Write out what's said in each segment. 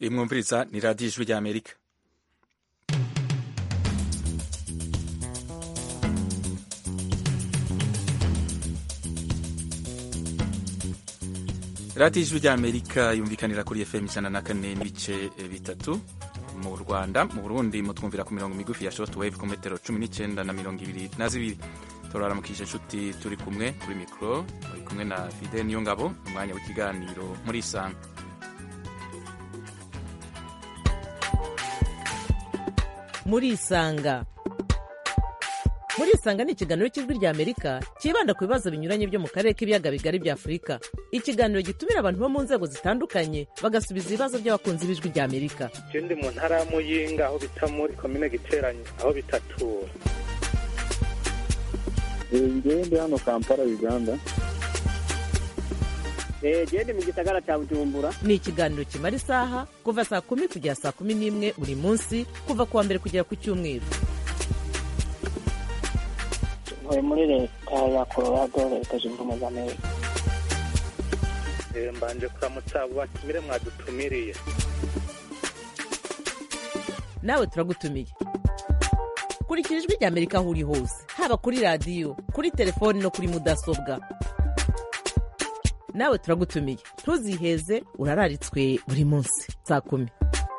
imwumviriza ni radiyo ijwi ry'amerika radiyo ijwi ry'amerika yumvikanira kuri fm ijana na kane n'ibice bitatu mu rwanda mu burundi mutwumvira ku mirongo migufi ya short wave ku metero cumi n'icyenda na mirongo ibiri na zibiri turaramukije inshuti turi kumwe kuri mikoro turi kumwe na fide niyo ngabo umwanya w'ikiganiro muri isanga muri isanga muri isanga ni ikiganiro cy'ijwi rya amerika cyibanda ku bibazo binyuranye byo mu karere k'ibiyaga bigari bya afurika ikiganiro gitumira abantu bo mu nzego zitandukanye bagasubiza ibibazo by'abakunzi b'ijwi rya amerika je ndi mu ntara ya muyinga aho bita muri komine giteranye aho bitatura ngewe ndi hano kampala uganda gende mu gisagara cya bujumbura ni ikiganiro kimara isaha kuva saa kumi kugera saa kumi n'imwe buri munsi kuva ku wa mbere kugera ku cyumweru ntuye muri leta ya colorado leta zunze ubumwe za amerika Eh, mbanje kuramutsa abo batumire mwadutumiriye nawe turagutumiye kurikira ijwi rya amerika aho uri hose haba kuri radiyo kuri telefoni no kuri mudasobwa nawe turagutumiye ntuziheze urararitswe buri munsi saa kumi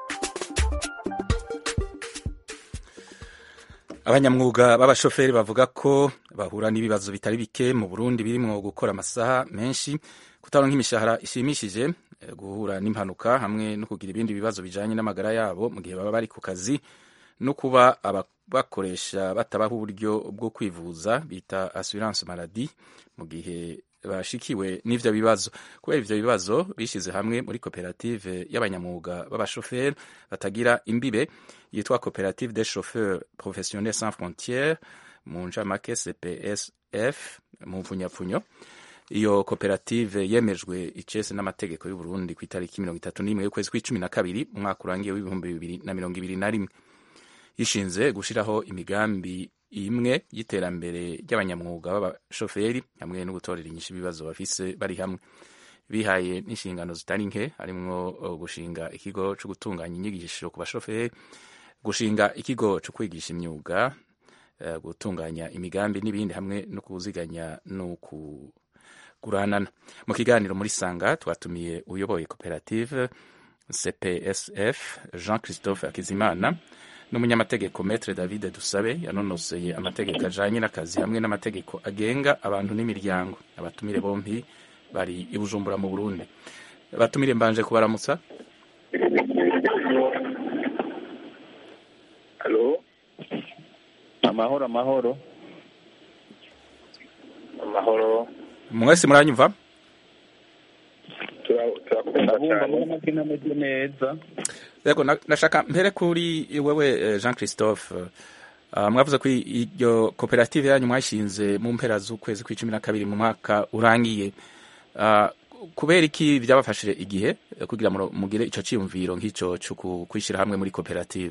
abanyamwuga b'abashoferi bavuga ko bahura n'ibibazo bitari bike mu burundi birimwo gukora amasaha menshi kutaronka imishahara ishimishije eh, guhura n'impanuka hamwe no kugira ibindi bibazo bijanye n'amagara yabo mu gihe baba bari ku kazi no kuba abakoresha batabaho uburyo bwo kwivuza bita assurance maladie mu gihe bashikiwe n'ivyo bibazo kubera ivyo bibazo bishize hamwe muri koperative y'abanyamwuga b'abashoferi batagira imbibe yitwa koperative des chauffeurs professionnels sans frontières mu ncamake cpsf mu mfunyapfunyo iyo koperative yemejwe icese n'amategeko y'u Burundi ku itariki mirongo itatu n'imwe y'ukwezi kw'icumi na kabiri umwaka urangiye w'ibihumbi bibiri na mirongo ibiri na rimwe yishinze gushiraho imigambi imwe y'iterambere ry'abanyamwuga b'abashoferi hamwe no gutorera inyishu ibibazo bafise bari hamwe bihaye n'inshingano zitari nke harimwo uh, gushinga ikigo co gutunganya inyigisho ku bashoferi gushinga ikigo co kwigisha imyuga uh, gutunganya imigambi n'ibindi hamwe no kuziganya no kuguranana mu kiganiro muri sanga twatumiye uyoboye koperative cpsf jean christophe akizimana n'umunyamategeko metre david dusabe yanonoseye amategeko ajanye n'akazi hamwe n'amategeko agenga abantu n'imiryango abatumire bompi bari i bujumbura mu burundi abatumire mbanje kubaramutsa halo amahoro amahoro amahoro mwese muranyumva tura- turakunda ndabumva cyane muri make nameze neza yego na- nashaka mpere kuri wewe eh, jean christophe uh, mwavuze ko iryo koperative yanyu mwashinze mu mpera z'ukwezi kw'icumi na kabiri mu mwaka urangiye uh, kubera iki byabafashije igihe eh, kugira ngo mugire ico ciyumviro nk'ico co ku- kwishyira hamwe muri koperative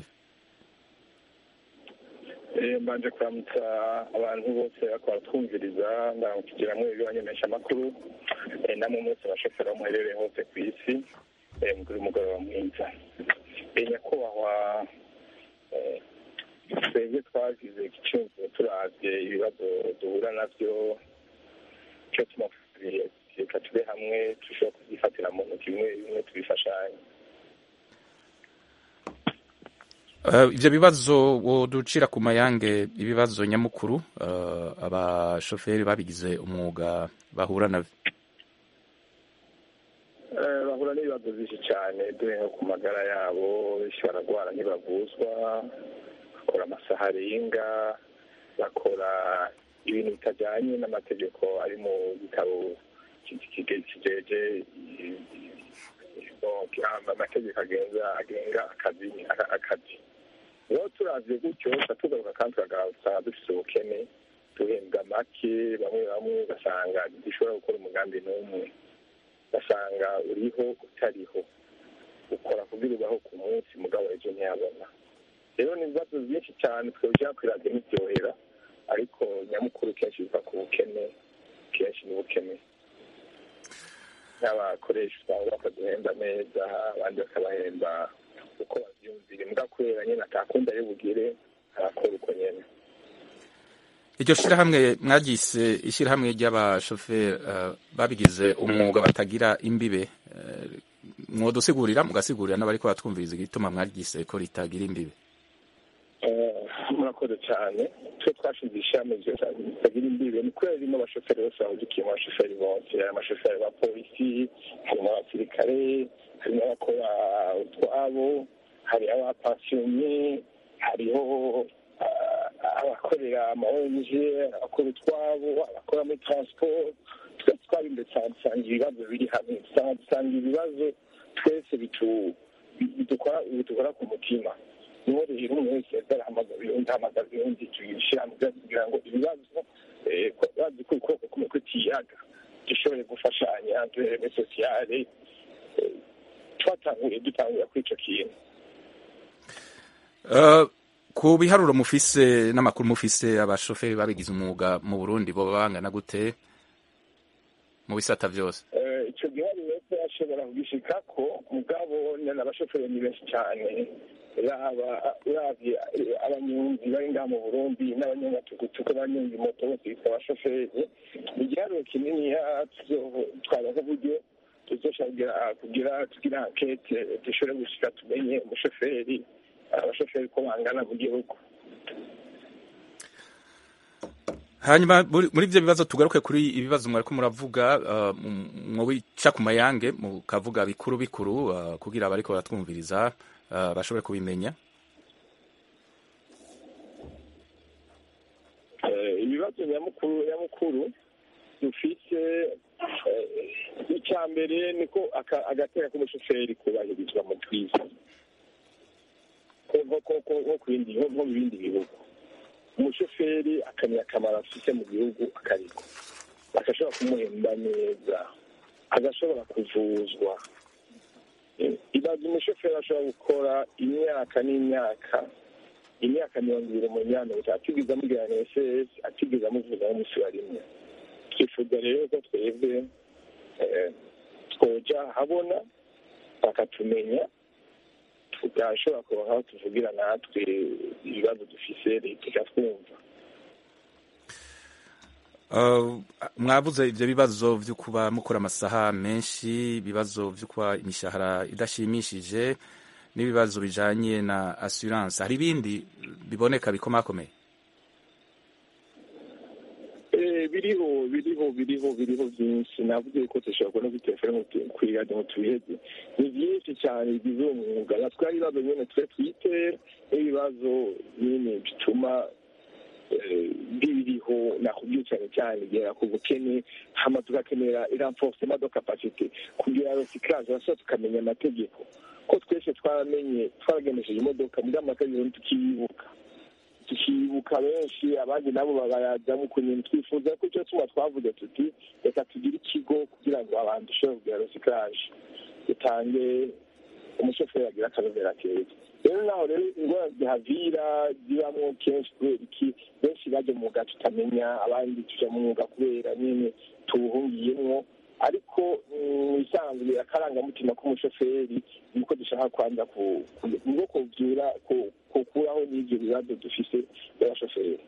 Eh, mbanje kuramutsa abantu bose bariko baratwumviriza ndakugira hamwe ibibanyemesha amakuru Eh, namwe mwese abashoferi aho muherereye hose ku isi eh, mugire umugoroba mwiza Eh, nyakubahwa eh, twebwe twagize igicumviro turavye ibibazo duhura navyo cyo tumafuriye reka tube hamwe dushobora kubyifatira mu ntoki bimwe bimwe tubifashanye Uh, ivyo bibazo woducira ku mayange ibibazo nyamukuru uh, abashoferi babigize umwuga bahura navyo Eh, bahura n'ibibazo byinshi cyane dore nko ku magara yabo benshi baragwara ntibavuzwa bakora amasaha arenga bakora ibintu bitajyanye n'amategeko ari mu gitabo ki- ki- kijeje i- i- donc, amategeko agenga agenga akazi aka- akazi rero turavye gutyo tuca tugaruka kandi tugasanga dufise ubukene duhembwa make bamwe bamwe ugasanga dushobora gukora umugambi n'umwe ugasanga uriho utariho ukora kugira ubaho ku munsi mugabo ejo ntiyabona rero ni ibibazo byinshi cyane twebwe kwiradiyo ntibyohera ariko nyamukuru kenshi biva ku bukene kenshi ni ubukene n'abakoresha usanga bakaduhemba neza abandi bakabahemba uko babyumvira imbwa kubera nyine atakunda yo bugire arakora uko nyine iryo shirahamwe mwaryise ishyirahamwe ry'abashoferi eh, babigize umwuga batagira imbibe eh, mwodusigurira mugasigurira n'abariko batwumviriza igituma mwaryise ko ritagira imbibe Eh, murakoze cyane twe twashinze ishami ritagira imbibe ni kubera ririmo abashoferi bose bahugikiye mu bashoferi bose hari amashoferi ba polisi harimo abasirikare harimo abakora utwabo hari abapansiyonye hariho ah, abakorera ama ONG abakora utwabo abakora muri transport twese twari imbere cyane dusanga ibibazo biri hamwe dusanga dusanga ibibazo twese bitu- bidukora bidukora ku mutima niho rero umuntu wese yaza arahamagara undi ahamagara undi tuyishyira hamwe kugira ngo ibibazo eh, ko- bazi ko ukuboko kumwe kutiyaga dushobore gufashanya duhereme sosiyale eh, twatanguye dutangura kuri icyo kintu Eh, ku biharuro mufise n'amakuru mufise abashoferi babigize umwuga mu burundi boba bangana gute mu bisata vyose Eh, icyo giharuro wese ashobora kugishikako mugabo nyine abashoferi ni benshi cyane yaba uravye eh, abanyonzi bari ngaha mu burundi n'abanyamatugutuku abanyonzi moto bose bitwa abashoferi ni igiharuro kininiya twabaza uburyo tuzoshobora kugira tugira ankete dushobore gushika tumenye umushoferi abashoferi ko bangana mu gihugu hanyuma muri muri ivyo bibazo tugaruke kuri ibibazo mwariko muravuga eh, mu- mwobica ku mayange mukavuga bikuru bikuru eh, kugira abariko baratwumviriza eh, bashobore kubimenya Eh, ibibazo nyamukuru nyamukuru dufise eh, icya mbere niko aka- agateka k'umushoferi kubahirizwa mu twiza ko nko- ko- ko- nko ku bindi nko nko mu bindi bihugu umushoferi akamenya akamaro afite mu gihugu akariko bagashobora kumuhemba neza agashobora kuvuzwa Eh, ibaza umushoferi ashobora gukora imyaka n'imyaka imyaka mirongo ibiri mu myanya atigeze amubwira ss atigeze amuvuga n'umunsi wa rimwe twifuza rero ko twebwe eh, twoja habona bakatumenya tugashobora kuronka aho tuvugira natwe ibibazo dufise leta ikatwumva Uh, mwavuze ivyo bibazo vyo kuba mukora amasaha menshi ibibazo vyo kuba imishahara idashimishije n'ibibazo bijanye na assurance hari ibindi biboneka bikomakomeye Eh, biriho biriho biriho biriho byinshi navuze ko dushobora kubona kuri telefone ngo tu- kuri radiyo ngo tubiheze ni byinshi cyane bigize uwo mwuga natwe hari ibibazo nyine twe twitera n'ibibazo nyine bituma eh, biriho nakubwiye cyane cyane igera ku bukene hama tugakenera iranforcement de capacité kugira recyclage bashobora tukamenya amategeko ko twese twaramenye twaragenesheje imodoka muri amategeko tukiyibuka tukibuka benshi abandi nabo babayajyamo ukuntu twifuza ko icyo tuba twavuze tuti reka tugire ikigo kugira ngo abantu dushobore kugira recyclage dutange umushoferi agira akanovera keza rero naho rero indwara zihavira zibamo kenshi kubera iki benshi bajya mu mwuga tutamenya abandi tujya mu mwuga kubera nyine tuwuhungiyemwo ariko mu isanzwe akarangamutima k'umushoferi niko dushaka kwanza ku- ku- niko kuvyura ku- kukuraho n'ivyo bibazo dufise by'abashoferi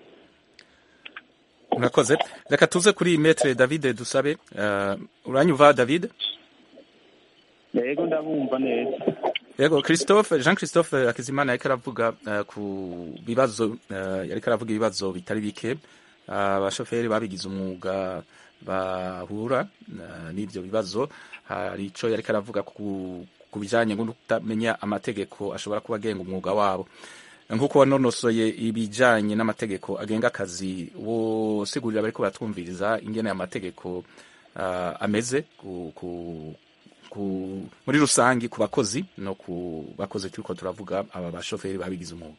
murakoze reka tuze kuri metre david dusabe uh, uranyumva david yego ndabumva neza yego christophe jean christophe hakizimana yariko aravuga uh, ku bibazo uh, yariko aravuga ibibazo bitari bike abashoferi babigize umwuga bahura uh, n'ivyo bibazo hari ico yariko aravuga ku ku bijanye no kutamenya amategeko ashobora kuba agenga umwuga wabo nk'uko wanonosoye ibijanye n'amategeko agenga akazi wosigurira bariko baratwumviriza ingene amategeko uh, ameze ku, ku, ku, muri rusangi ku bakozi no ku bakozi turiko turavuga aba bashoferi babigize umwuga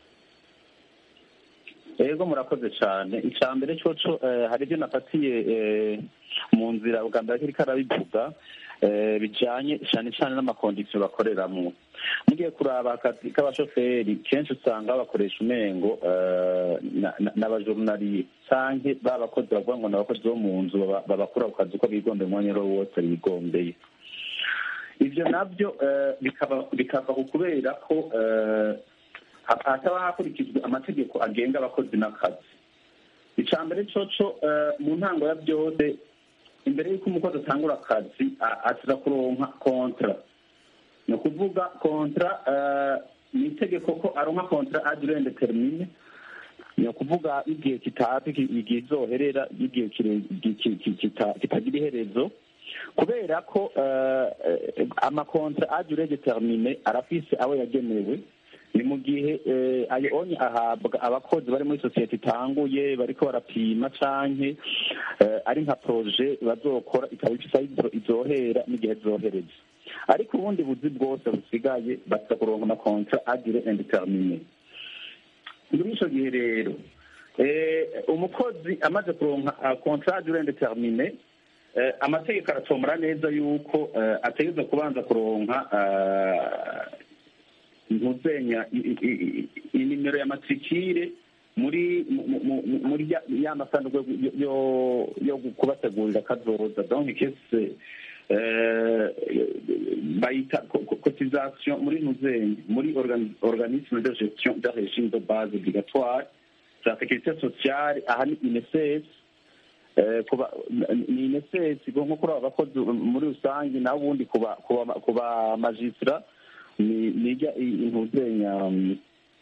yego murakoze cyane icya mbere cyoco eh, hari ibyo nafatiye eh, mu nzira bwa mbere ariko arabivuga eh, bijanye cyane cyane n'amakondisiyo bakoreramwo mugiye kuraba akazi k'abashoferi kenshi usanga bakoresha umengo eh, na- na- n'abajorunariye canke ba bakozi bavuga ngo ni abakozi bo mu nzu baba- babakura ku kazi uko bigombeye umwanya uwo wose bigombeye ivyo navyo eh, bikaba bikava ku kubera ko eh, ha- hataba hakurikijwe amategeko agenga abakozi n'akazi icya mbere coco eh, mu ntango ya byose imbere y'uko umukozi atangura akazi a- aza kuronka kontra ni ukuvuga kontra eh, ni itegeko ko aronka kontra adure determine ni ukuvuga igihe kitazwi ki- igihe izoherera igihe kire- ki- ki- ki- kita- kitagira iherezo kubera ko eh, eh, amakontra adure determine arafise abo yagenewe ni mu gihe eh, ayo onye ahabwa abakozi bari muri sosiyete itanguye bariko barapima canke eh, ari nka proje bazokora ikaba ifise aho izo- izohera n'igihe zohereza ariko ubundi buzi bwose busigaye baza kuronka amakontra adire indetermine muri ico gihe rero eh, umukozi amaze kuronka uh, contrat durée indetermine eh, amategeko aratomora neza yuko eh, ategerezwa kubanza kuronka eh, ntuzenya i- i- i- inimero ya matrikire muri mu- mu- mu- muri ya- ya masanduku yo- yo- yo kubategurira kazoza donc kese eh, bayita co- co- cotisation muri ntuzenya muri organ- organisme de gestion de régime de base obligatoire za sécurité sociale aha ni INSS eh, kuba ni INSS nko kuri aba bakozi muri rusange naho ubundi kuba kuba kuba magistra ni nijya intuzenya um,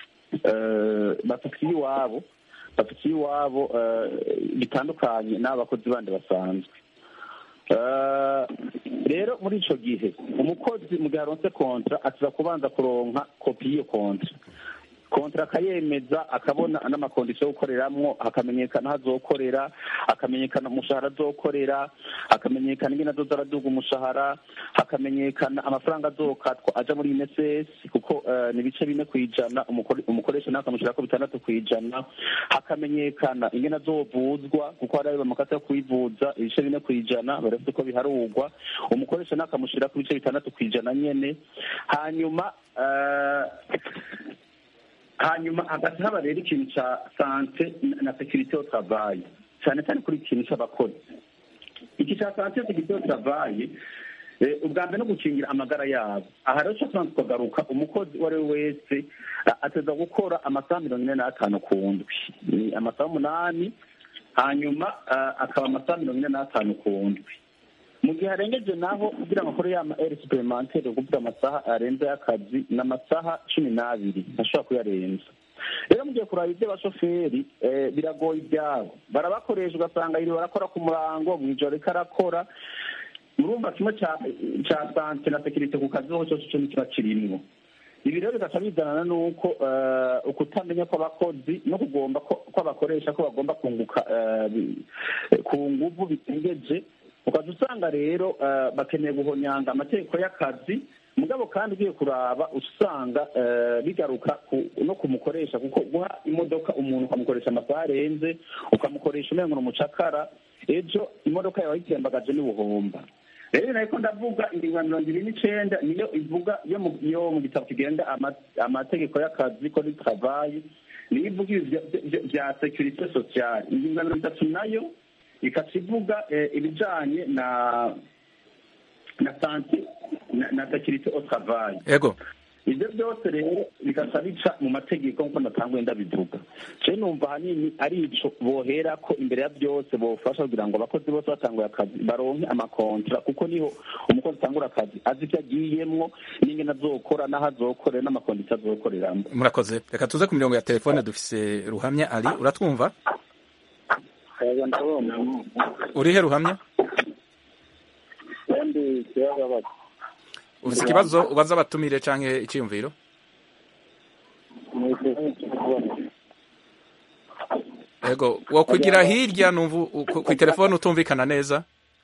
eh, bafitiye iwabo bafitiye iwabo eh, bitandukanye n'abakozi bandi basanzwe Eh, rero muri ico gihe umukozi mu gihe aronse kontra aza kubanza kuronka kopi y'iyo kontra kontra akayemeza akabona n'amakondisiyo yo gukoreramwo hakamenyekana aho azokorera hakamenyekana umushahara azokorera hakamenyekana ingene azoza araduga umushahara hakamenyekana amafaranga azokatwa aja muri INSS kuko eh, ni ibice bine kw'ijana umukore- umukoresha nawe akamushyirako bitandatu kw'ijana hakamenyekana ingene azovuzwa kuko hari ayo bamakata yo kwivuza ibice bine kw'ijana barafite ko biharugwa umukoresha nawe akamushyirako ibice bitandatu kw'ijana nyene hanyuma eh, hanyuma hagati haba rero ikintu ca sante na sekirite yo travayi cyane cyane kuri ikintu c'abakozi iki ca sante sekirite yo travayi eh, ubwa mbere no gukingira amagara yabo aha rero cyo tukagaruka umukozi uwo ari we wese a- ateza gukora amasaha mirongo ine n'atanu ku ndwi ni amasaha umunani hanyuma ah, akaba amasaha mirongo ine n'atanu ku ndwi mu gihe arengeje naho kugira ngo akore ya ma eri superimantere kuvuga amasaha arenze y'akazi ni amasaha cumi n'abiri ntashobora kuyarenza rero mugiye kuraba iby'abashoferi eh, biragoye ibyabo barabakoresha ugasanga yiri barakora ku murango mu ijoro ariko arakora murumva kimwe ca ca sante na sekirite ku kazi hose cyo nikiba kirimwo ibi rero bigaca bizanana n'uko eh, ukutamenya kw'abakozi no kugomba ko ko abakoresha ko bagomba kunguka eh, bi- ku nguvu bitengeje ukaza usanga rero eh, bakeneye guhonyanga amategeko y'akazi mugabo kandi ugiye kuraba usanga eh, bigaruka ku- no kumukoresha kuko guha imodoka umuntu ukamukoresha amasaha arenze ukamukoresha umengo ni umucakara ejo imodoka yawe ayitembagaje n'ubuhomba rero nariko ndavuga ingingo ya mirongo ibiri n'icenda niyo ivuga yo mu yo mu gitabo kigenga ama- amategeko y'akazi ko ni travayi niyo ivuga ibi vya- vya- vya securite sociale ingingo ya mirongo itatu nayo ikaca ivuga eh, ibijanye na na sante na, na securite au travail ego ibyo byose rero bigaca bica mu mategeko nk'uko natanguye ndabivuga je numva ahanini ari ico bohera ko imbere ya byose bofasha kugira ngo abakozi bose batanguye akazi baronke amakontra kuko niho umukozi atangura akazi azi ivyo agiyemwo n'ingene azokora n'aho azokorera n'amakondisiyo azokoreramo murakoze reka tuze ku mirongo ya telefone dufise ruhamya ari uratwumva yego ndabona urihe ruhamya kandi ikibazo bati ufise ikibazo ubaza abatumire canke iciyumviro ni ikibazo cyo kubona ego wokwigira hirya numva u- ku ku telefone utumvikana neza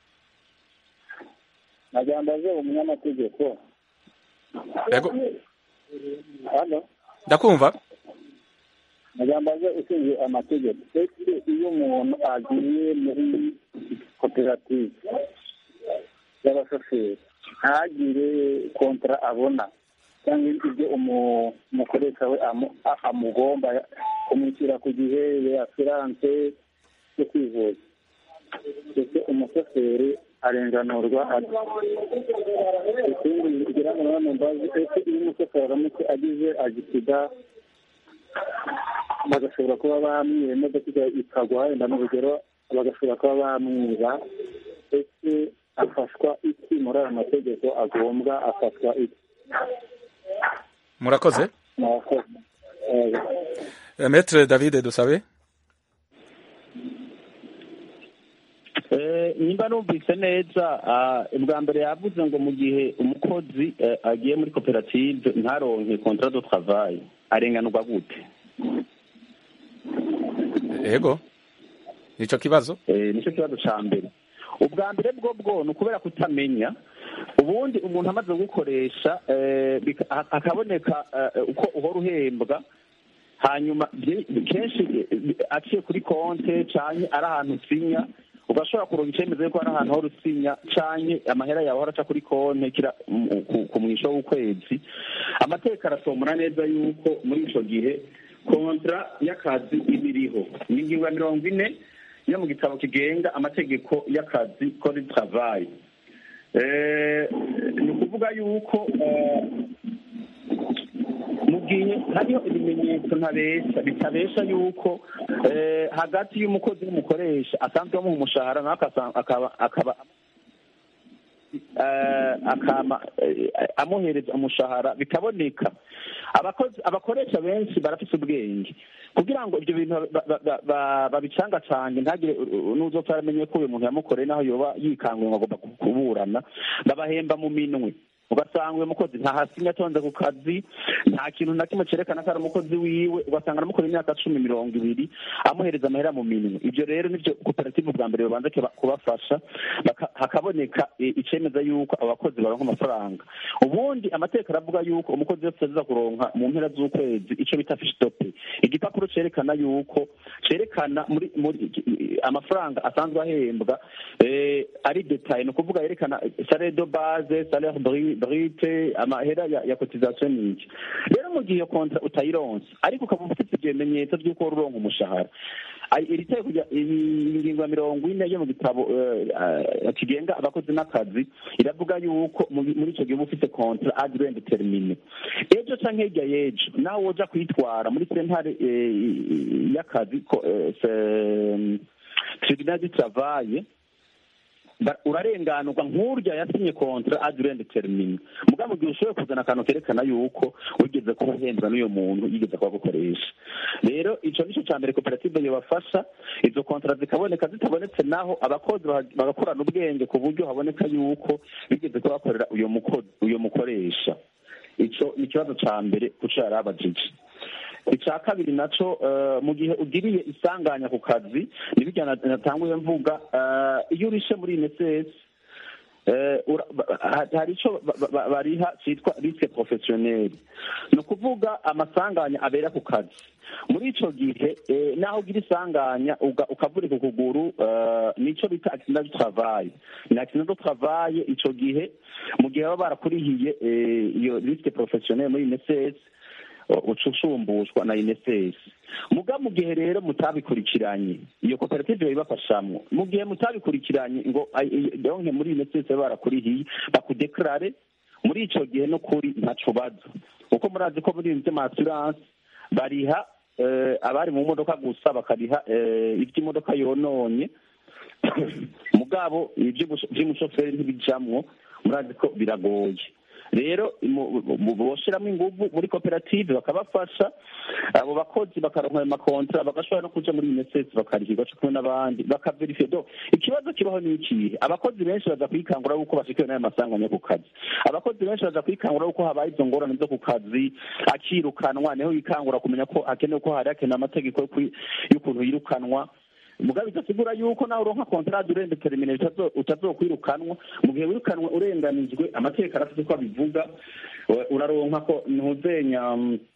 nagira mbaze umunyamategeko ego hano ndakumva nagira mbaze ushinzwe amategeko ese iyo umuntu agiye muri koperative y'abashoferi ntagire kontara abona cyangwa ibyo umukoresha we amugomba kumwishyura ku gihe asiranse yo kwivuza ndetse umushoferi arenganurwa ikindi kugira ngo none mbazi ese iyo umushoferi aramutse agize agisida bagashobora kuba bamwiba imodoka ikagwa wenda mu rugero bagashobora kuba bamwiba ese afashwa iki muri aya mategeko agombwa afatwa iki murakoze metre david dusabe nimba numvise neza bwa mbere yavuze ngo mu gihe umukozi agiye muri koperative ntaronke contrat de travail arenganurwa gute yego nicyo kibazo nicyo kibazo cya mbere ubwa mbere bwo bwo ni ukubera kutamenya ubundi umuntu amaze gukoresha hakaboneka uko uhora uhembwa hanyuma kenshi aciye kuri konte cyane ari ahantu usinya ugashobora kuronga icyemezo yuko ari ahantu hora usinya cyane amahera yawe ahora aca kuri konte ku mwisho w'ukwezi amateka arasomora neza yuko muri icyo gihe kontra y'akazi iba iriho ni ingingo ya mirongo ine yo mu gitabo kigenga amategeko y'akazi kode travayi ni ukuvuga yuko mu gihe hariho ibimenyetso ntabesha bitabesha yuko hagati y'umukozi n'umukoresha asanzwe amuha umushahara nawe akaba amuhereza umushahara bikaboneka abakoresha benshi barafite ubwenge kugira ngo ibyo bintu babicangacange ntagire n'uzopfa aramenye ko uyu muntu yamukoreye naho yoba yikanguye ngo agomba kuburana babahemba mu minwe ugasanga uyu mukozi ntahasinya atonze ku kazi nta kintu na kimwe cyerekana ko ari umukozi wiwe ugasanga aramukora imyaka cumi mirongo ibiri amuhereza amahera mu minwe ibyo rero nibyo koperative bwa mbere babanza kubafasha hakaboneka icemeza yuko abakozi baronka amafaranga ubundi amateka aravuga yuko umukozi wese aza kuronka mu mpera z'ukwezi icyo bita fishitope igipapuro cyerekana yuko cyerekana muri muri amafaranga asanzwe ahembwa ari detaye ni ukuvuga yerekana sale de base salaire brite amahera ya cotisation n'iki rero mu gihe iyo kontra utayironse ariko ukaba ufite ibimenyetso by'uko wari uronka umushahara iri teko ingingo ya mirongo ine yo mu gitabo kigenga abakozi n'akazi iravuga yuko muri icyo gihe uba ufite kontra adrend termine ejo canke hirya y'ejo nawe woja kwitwara muri sentare y'akazi tribunal du travail urarenganurwa nk'urya yasinye kontra adrend termine muga mu gihe ushoboye kuzana akantu kerekana yuko wigeze kuba uhembwa n'uyo muntu yigeze kuba gukoresha rero ico nico ca mbere koperative yobafasha izo kontra zikaboneka zitabonetse naho abakozi bagakorana ubwenge ku buryo haboneka yuko bigeze kuba bakorera uyo mukozi uyo mukoresha ico ni ikibazo ca mbere kuco yari abajije icya kabiri nacyo mu gihe ugiriye isanganya ku kazi nibyo natanguye mvuga iyo urishe muri inesesi hari icyo bariha cyitwa risike porofesiyoneri ni ukuvuga amasanganya abera ku kazi muri icyo gihe naho ugira isanganya ukavurika ukuguru nicyo bita akisida do travaye ni akisida do travaye icyo gihe mu gihe baba barakurihiye iyo risike porofesiyoneri muri inesesi ucushumbushwa na inesesi muga mu gihe rero mutabikurikiranye iyo koperative ibafashamwo mu gihe mutabikurikiranye ngo donke muri inesesi barakurihiye bakudekarare muri ico gihe no kuri ntaco baza kuko murazi ko muri ibintu vy'amasuranse bariha abari mu modoka gusa bakariha ivy'imodoka yononye mugabo ivy'umushoferi ntibijamwo murazi ko biragoye rero boshiramo inguvu muri koperative bakabafasha abo bakozi bakaronka ayo makontra bagashobora no kuja muri unicef bakarihirwa co kumwe n'abandi bakaverifiye do ikibazo kibaho ni ikihe abakozi benshi baza kwikangura yuko bashikiwe n'ayo masanganya ku kazi abakozi benshi baza kwikangura yuko habaye izo ngorane zo ku kazi akirukanwa niho yikangura kumenya ko hakenewe ko hari hakenewe amategeko y'ukuntu yirukanwa mugabe bidasigura yuko nawe uronka kontrade urende termine utazokwirukanwa mu gihe wirukanwe urenganijwe amategeko arafite ko abivuga uraronka ko ntuzenya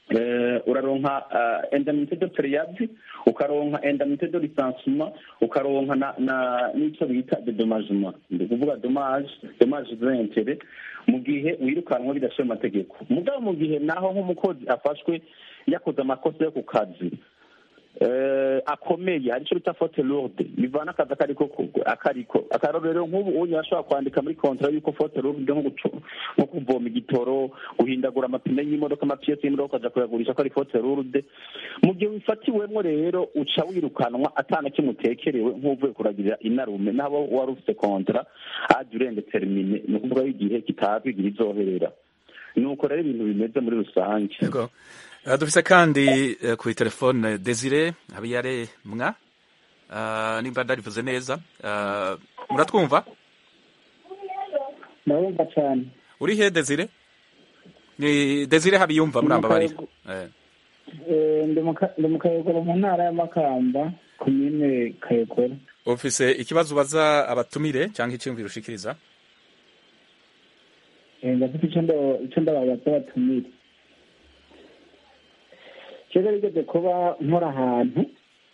eh, uraronka uh, indemnité de périade ukaronka indemnité de licenciement ukaronka na na n'ico bita de dommagement ndi kuvuga dommage dommage d'intérêt mu gihe wirukanwa bidashoye amategeko mugabo mu gihe naho nk'umukozi afashwe yakoze amakosa yo ku kazi eh, akomeye hari icyo bita faute lourde bivana akazi akariko kugwe akariko akarorero nk'ubu unyu ashobora kwandika muri kontra yuko faute lourde nko gucu- nko kuvoma igitoro guhindagura amapine y'imodoka amapiyesi y'imodoka ukaja kuyagurisha ko ari faute lourde mu gihe wifatiwemwo rero uca wirukanwa atana kimutekerewe nk'uvuye kuragirira inarume n'abo wari ufite kontra aje urende termine ni ukuvuga igihe kitazwi igihe izoherera nuko rero ibintu bimeze muri rusange Yego. Uh, dufise kandi uh, kuri telefone Desire Habiyare mwa uh, nimba ndarivuze neza uh, muratwumva ndabumva cyane uri he Desire ni Desire Habiyumva murambabarira eh. Eh, ndi mu Ka- ndi mu kayogoro mu ntara y'amakamba komine kayogoro ufise ikibazo ubaza abatumire cyangwa icyumviro ushikiriza Eh, ndafite icyo ndo- icyo ndababaza batumire kera rigeze kuba nkora ahantu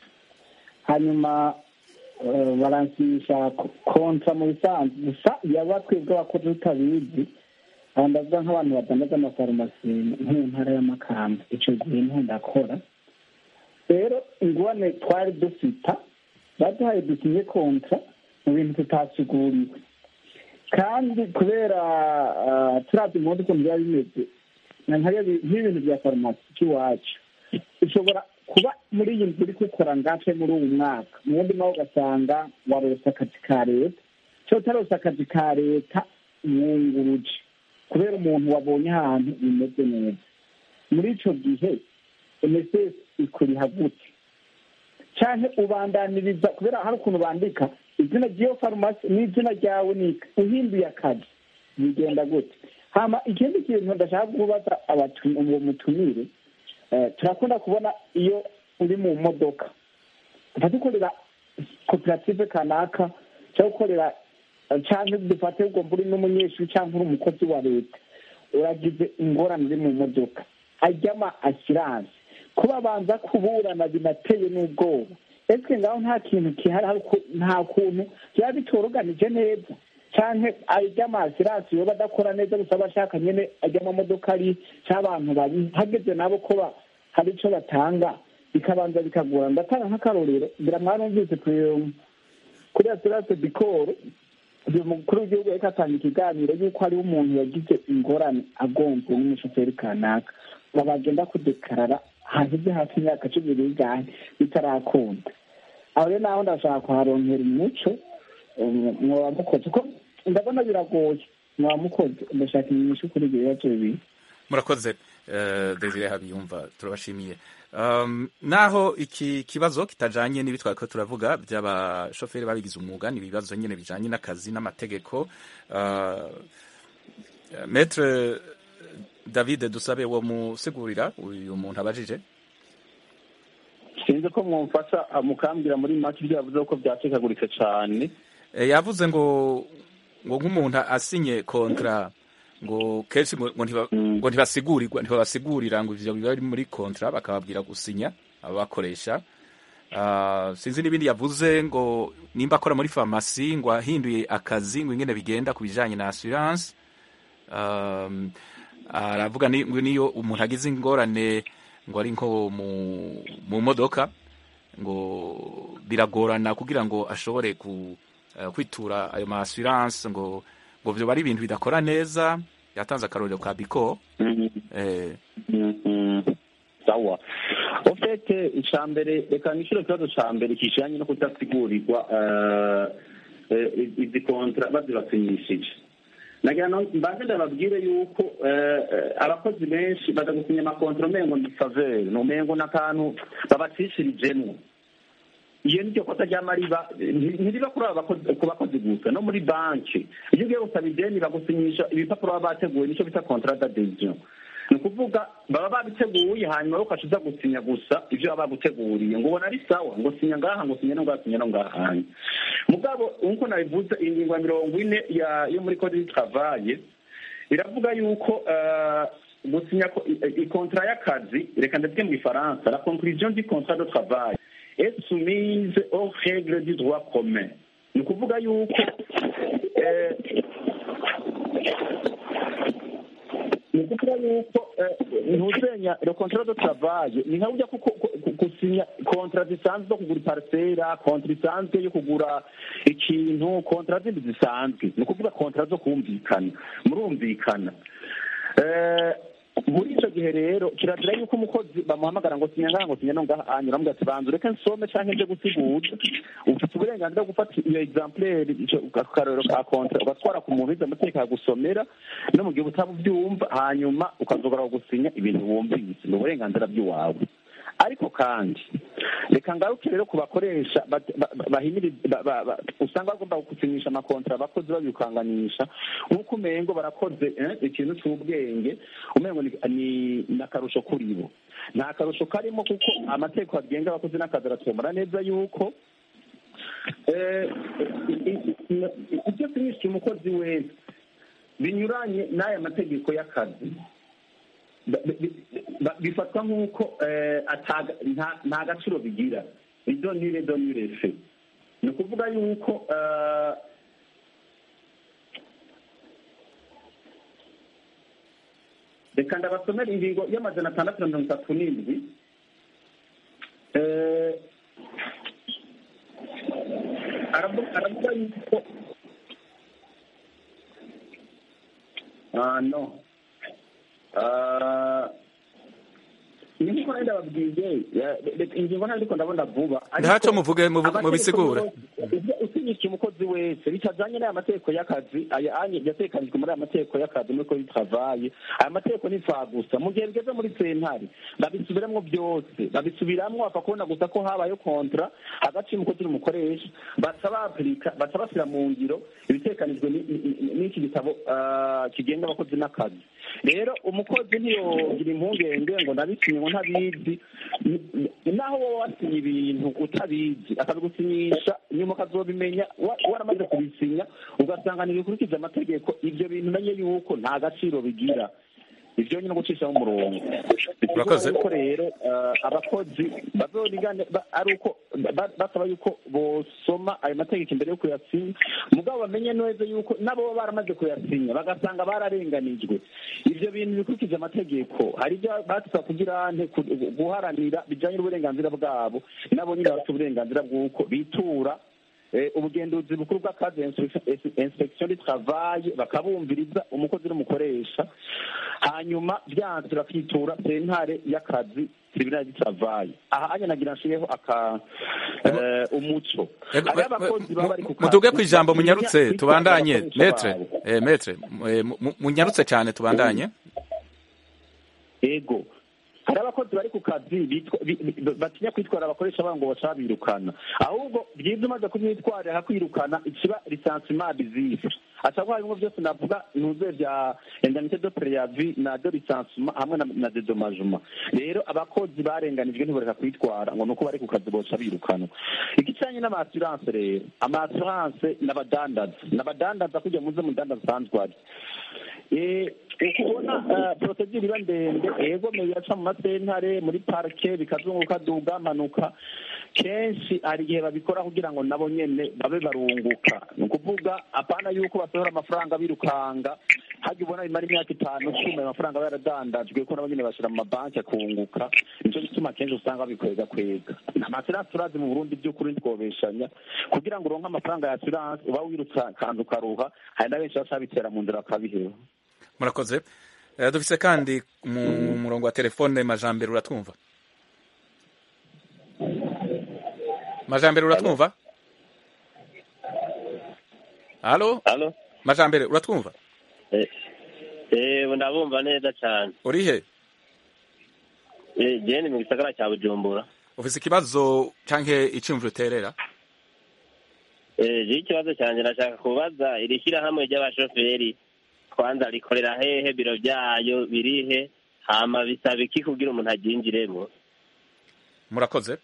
hanyuma eh, baransisha ko- kontra mu bisanzwe gusa yaba twebwe abakozi tutabizi aha ndavuga nk'abantu badandaza amafarumasi nko mu ntara y'amakamba icyo gihe niho ndakora rero ingwane twari dufita baduhaye dusinye kontra mu bintu tutasiguriwe kandi kubera ah, turavye impundu ukuntu biba bimeze na nkariya bi- nk'ibintu bya farumasi cy'iwacu ushobora kuba muri iyi nzu uri gukora ngace muri uwu mwaka mu wundi nawe ugasanga warose akazi ka leta cyo utarose akazi ka leta mwunguruje kubera umuntu wabonye ahantu bimeze neza muri ico gihe mss ikuriha gute canke ubandaniriza kubera hari ukuntu bandika izina ry'iyo farumasi n'izina ryawe ni uhinduye akazi bigenda gute hama ikindi kintu ndashaka kubaza abatu- uwo mutumire eh, turakunda kubona iyo uri mu modoka ufata ukorera koperative kanaka cyangwa ukorera eh, canke dufate ugomba uri n'umunyeshuri cyangwa uri umukozi wa leta uragize ingorane uri mu modoka ajyama asiranse kuba banza kuburana binateye n'ubwoba ese ngaho nta kintu kihari hari uku- nta kuntu byaba bitoroganije neza canke ajy'amasiransi yoba adakora neza gusa aba ashaka nyene ajya amamodoka ari c'abantu babi hageze nabo ko ba- hari ico batanga bikabanza bikagora ndatanga nk'akarorero ngira mwarumvise ku- kuri asiranse dikoro uyu mukuru w'igihugu yariko atanga ikiganiro y'uko hariho umuntu yagize ingorane agonzwe n'umushoferi kanaka ngo bagenda kudekarara haheze hafi imyaka cumi n'ingahe bitarakunda aho rero naho ndashaka kuharonkera umuco um, mwoba mukoze ko ndabona biragoye mwoba mukoze ndashaka inyishu kuri ibyo bibazo bibiri murakoze eh, Desire Habiyumva turabashimiye um, naho iki kibazo kitajanye n'ibi twariko turavuga by'abashoferi babigize umwuga ni ibibazo nyene bijanye n'akazi n'amategeko uh, Maître David Dusabe wo musigurira uyu muntu abajije sinzi ko mwumfasha mukambwira muri make ibyo yavuze ko byacikaguritse cyane Eh, yavuze ngo ngo nk'umuntu asinye kontra ngo kenshi ngo ngo ntiba- Mm. ngo ntibasigurirwa ntibabasigurira ngo ivyo biba biri muri kontra bakababwira gusinya ababakoresha Ah, sinzi n'ibindi yavuze ngo nimba akora muri farumasi ngo ahinduye akazi ngo ingene bigenda ku bijanye na assurance um, aravuga ni- ngo niyo umuntu agize ingorane ngo ari nko mu, mu modoka ngo biragorana kugira ngo ashobore ku, eh, kwitura ayo ma assurance ngo ngo vyo bari ibintu bidakora neza yatanze akarorero ka biko eh, Mhm. sawa ofete icya mbere reka nishyure ikibazo cya mbere kijanye no kudasigurirwa eh, eh, izi kontra bazibasinyishije nagira ngo mbanze ndababwire yuko eh, eh, abakozi benshi baza gusinya amakontra umengo ni faveri ni umengo n'akantu babacishirijemwo iyo niryo kosa ry'amariba nti- ntiriba kuri aba bakozi- ku bakozi gusa no muri banki iyo ugiye gusaba ideni bagusinyisha ibipapuro baba bateguye nicyo bita contrat d'adhesion ni ukuvuga baba babiteguye hanyuma ukaca uza gusinya gusa ibyo baba baguteguriye ngo ubona ari sawa ngo sinya ngaha ngo sinya no ngaha sinya no ngahanye mugabo nkuko nabivuze ingingo ya mirongo ine ya- yo muri code du travail iravuga yuko eh, gusinya ko- i- i- ikontara y'akazi reka ndavuge mu gifaransa la conclusion du contrat de travail est soumise aux règles du droit commun ni ukuvuga yuko eh, ni ukuvuga yuko eh, ntuzenya le contrat de travail ni nka burya kuko ku- ku- gusinya kontra zisanzwe zo kugura iparisera kontra isanzwe yo kugura ikintu kontra zindi zisanzwe ni ukuvuga kontra zo kumvikana murumvikana Eh, muri icyo gihe rero kirazira yuko umukozi bamuhamagara ngo sinya ngaha ngo sinya no ngaha hanyura aramubwira ati banza ureke nsome canke nje gusigura ufite uburenganzira bwo gufata iyo exemplaire ico akarorero ka kontra ugatwara ku muntu wize amategeko akagusomera no mu gihe utaba ubyumva hanyuma ukazogora gusinya ibintu wumvise ni uburenganzira bw'iwawe ariko kandi reka ngaruke rero ku bakoresha bat- ba- ba- bahimiriza ba- ba- ba- usanga bagomba gusinyisha amakontra abakozi babikanganisha nk'uko umengo barakoze eh, ikintu c'ubwenge umengo ni- ni ni akarusho kuri bo nta karusho karimo kuko amategeko agenga abakozi n'akazi aratomora neza yuko eh, i- i- i- ibyo sinyisha umukozi wese binyuranye n'aya mategeko y'akazi ba- bi- ba- bifatwa nk'uko eh, ataga- nta- nta gaciro bigira idonire donire fe ni ukuvuga yuko eh, reka ndabasomera ingingo y'amajana atandatu na mirongo itatu n'indwi Eh, aravu- aravuga yuko ah no Ah, ni nkuko nari ndababwiye ya- reka ingingo ntabwo ariko ndabona vuba ariko Ntaco muvuge, muvuge- amategeko mubisigure. yose, ivyo usinyisha umukozi wese bitajanye n'aya mategeko y'akazi aya anye yatekanijwe muri aya mategeko y'akazi muri kodi travaye aya mategeko ni gusa mu gihe bigeze muri sentare babisubiramwo byose babisubiramwo bapfa kubona gusa ko habayeho kontra hagati y'umukozi n'umukoresha baca bapurika baca bashyira mu ngiro ibitekanijwe ni- ni- ni- n'iki gitabo ah, kigenga abakozi n'akazi rero umukozi ntiyogira impungenge ngo ndabisinye ngo ntabizi Ni- ni- naho wowe wasinye ibintu utabizi akabigusinyisha nyuma ukazobimenya wa- waramaze kubisinya ugasanga ntibikurikiza amategeko ibyo bintu umenye yuko nta gaciro bigira ibyo nyine gucishaho umurongo Urakoze. Bivuga yuko rero eh, abakozi bazorigane ba- ari uko ba- basaba yuko bosoma ayo mategeko imbere yo kuyasinya mugabo bamenye neza yuko nabo baba baramaze kuyasinya bagasanga bararenganijwe ivyo bintu bikurikije amategeko hari ibyo batusaba kugira nte ku- guharanira bijanye n'uburenganzira bwabo nabo nyine bafite uburenganzira bw'uko bitura Eh, ubugenduzi bukuru bw'akazi inspection- inspection du travail bakabumviriza umukozi n'umukoresha hanyuma byanze bakitura sentare y'akazi tribunal du travail aha anya nagira nshireho aka eh, umuco Ego, Hariho mu- abakozi baba bari ku kazi, muduge ku ijambo batinya munyarutse kwitwara tubandanye abakoresha metre babo. eh, metre eh, mu- munyarutse cyane tubandanye ego hari abakozi bari ku kazi bitwa- bi- bi- batinya kwitwara abakoresha babo ngo baca birukana ahubwo byiza umaze kumwitwarira akwirukana ikiba lisansima bizise ashobora harimo byose navuga ntuze bya indemnité de préavis na de lisansima hamwe na, na dédommagement rero abakozi barenganijwe ntibareka kwitwara ngo nuko bari ku kazi boca birukana igicanye n'amaassurance rero amaassurance n'abadandaza n'abadandaza kugira muze mudandaza asanzwe ari Eh, ukubona procedure iba ndende ego yaca mu masentare muri parike bikazunguka duga manuka kenshi hari igihe babikora kugira ngo nabo nyene babe barunguka ni ukuvuga apana yuko basohora amafaranga birukanga hajya ubona bimara imyaka itanu cumi ayo mafaranga aba yaradandajwe ko nabo nyene bashira mu mabanki akunguka nico gituma kenshi usanga babikwega kwega amaserasi turazi mu burundi by'ukuri ntitwobeshanya kugira ngo uronke amafaranga ya assurance uba wirutsa kandi ukaruha hari na benshi baca bitera mu nzira bakabiheba murakoze Eh, dufise kandi mu murongo wa telefone majambere uratwumva majambere uratwumva halo halo majambere uratwumva eh ndabumva neza cyane uri he eh je ni mu gisagara cya Bujumbura ufise ikibazo canke iciyumviro uterera eh je ikibazo cyanjye nashaka kubaza iri shyirahamwe ry'abashoferi kwanza rikorera hehe biro byayo birihe hama bisaba iki kugira umuntu aryinjiremo murakoze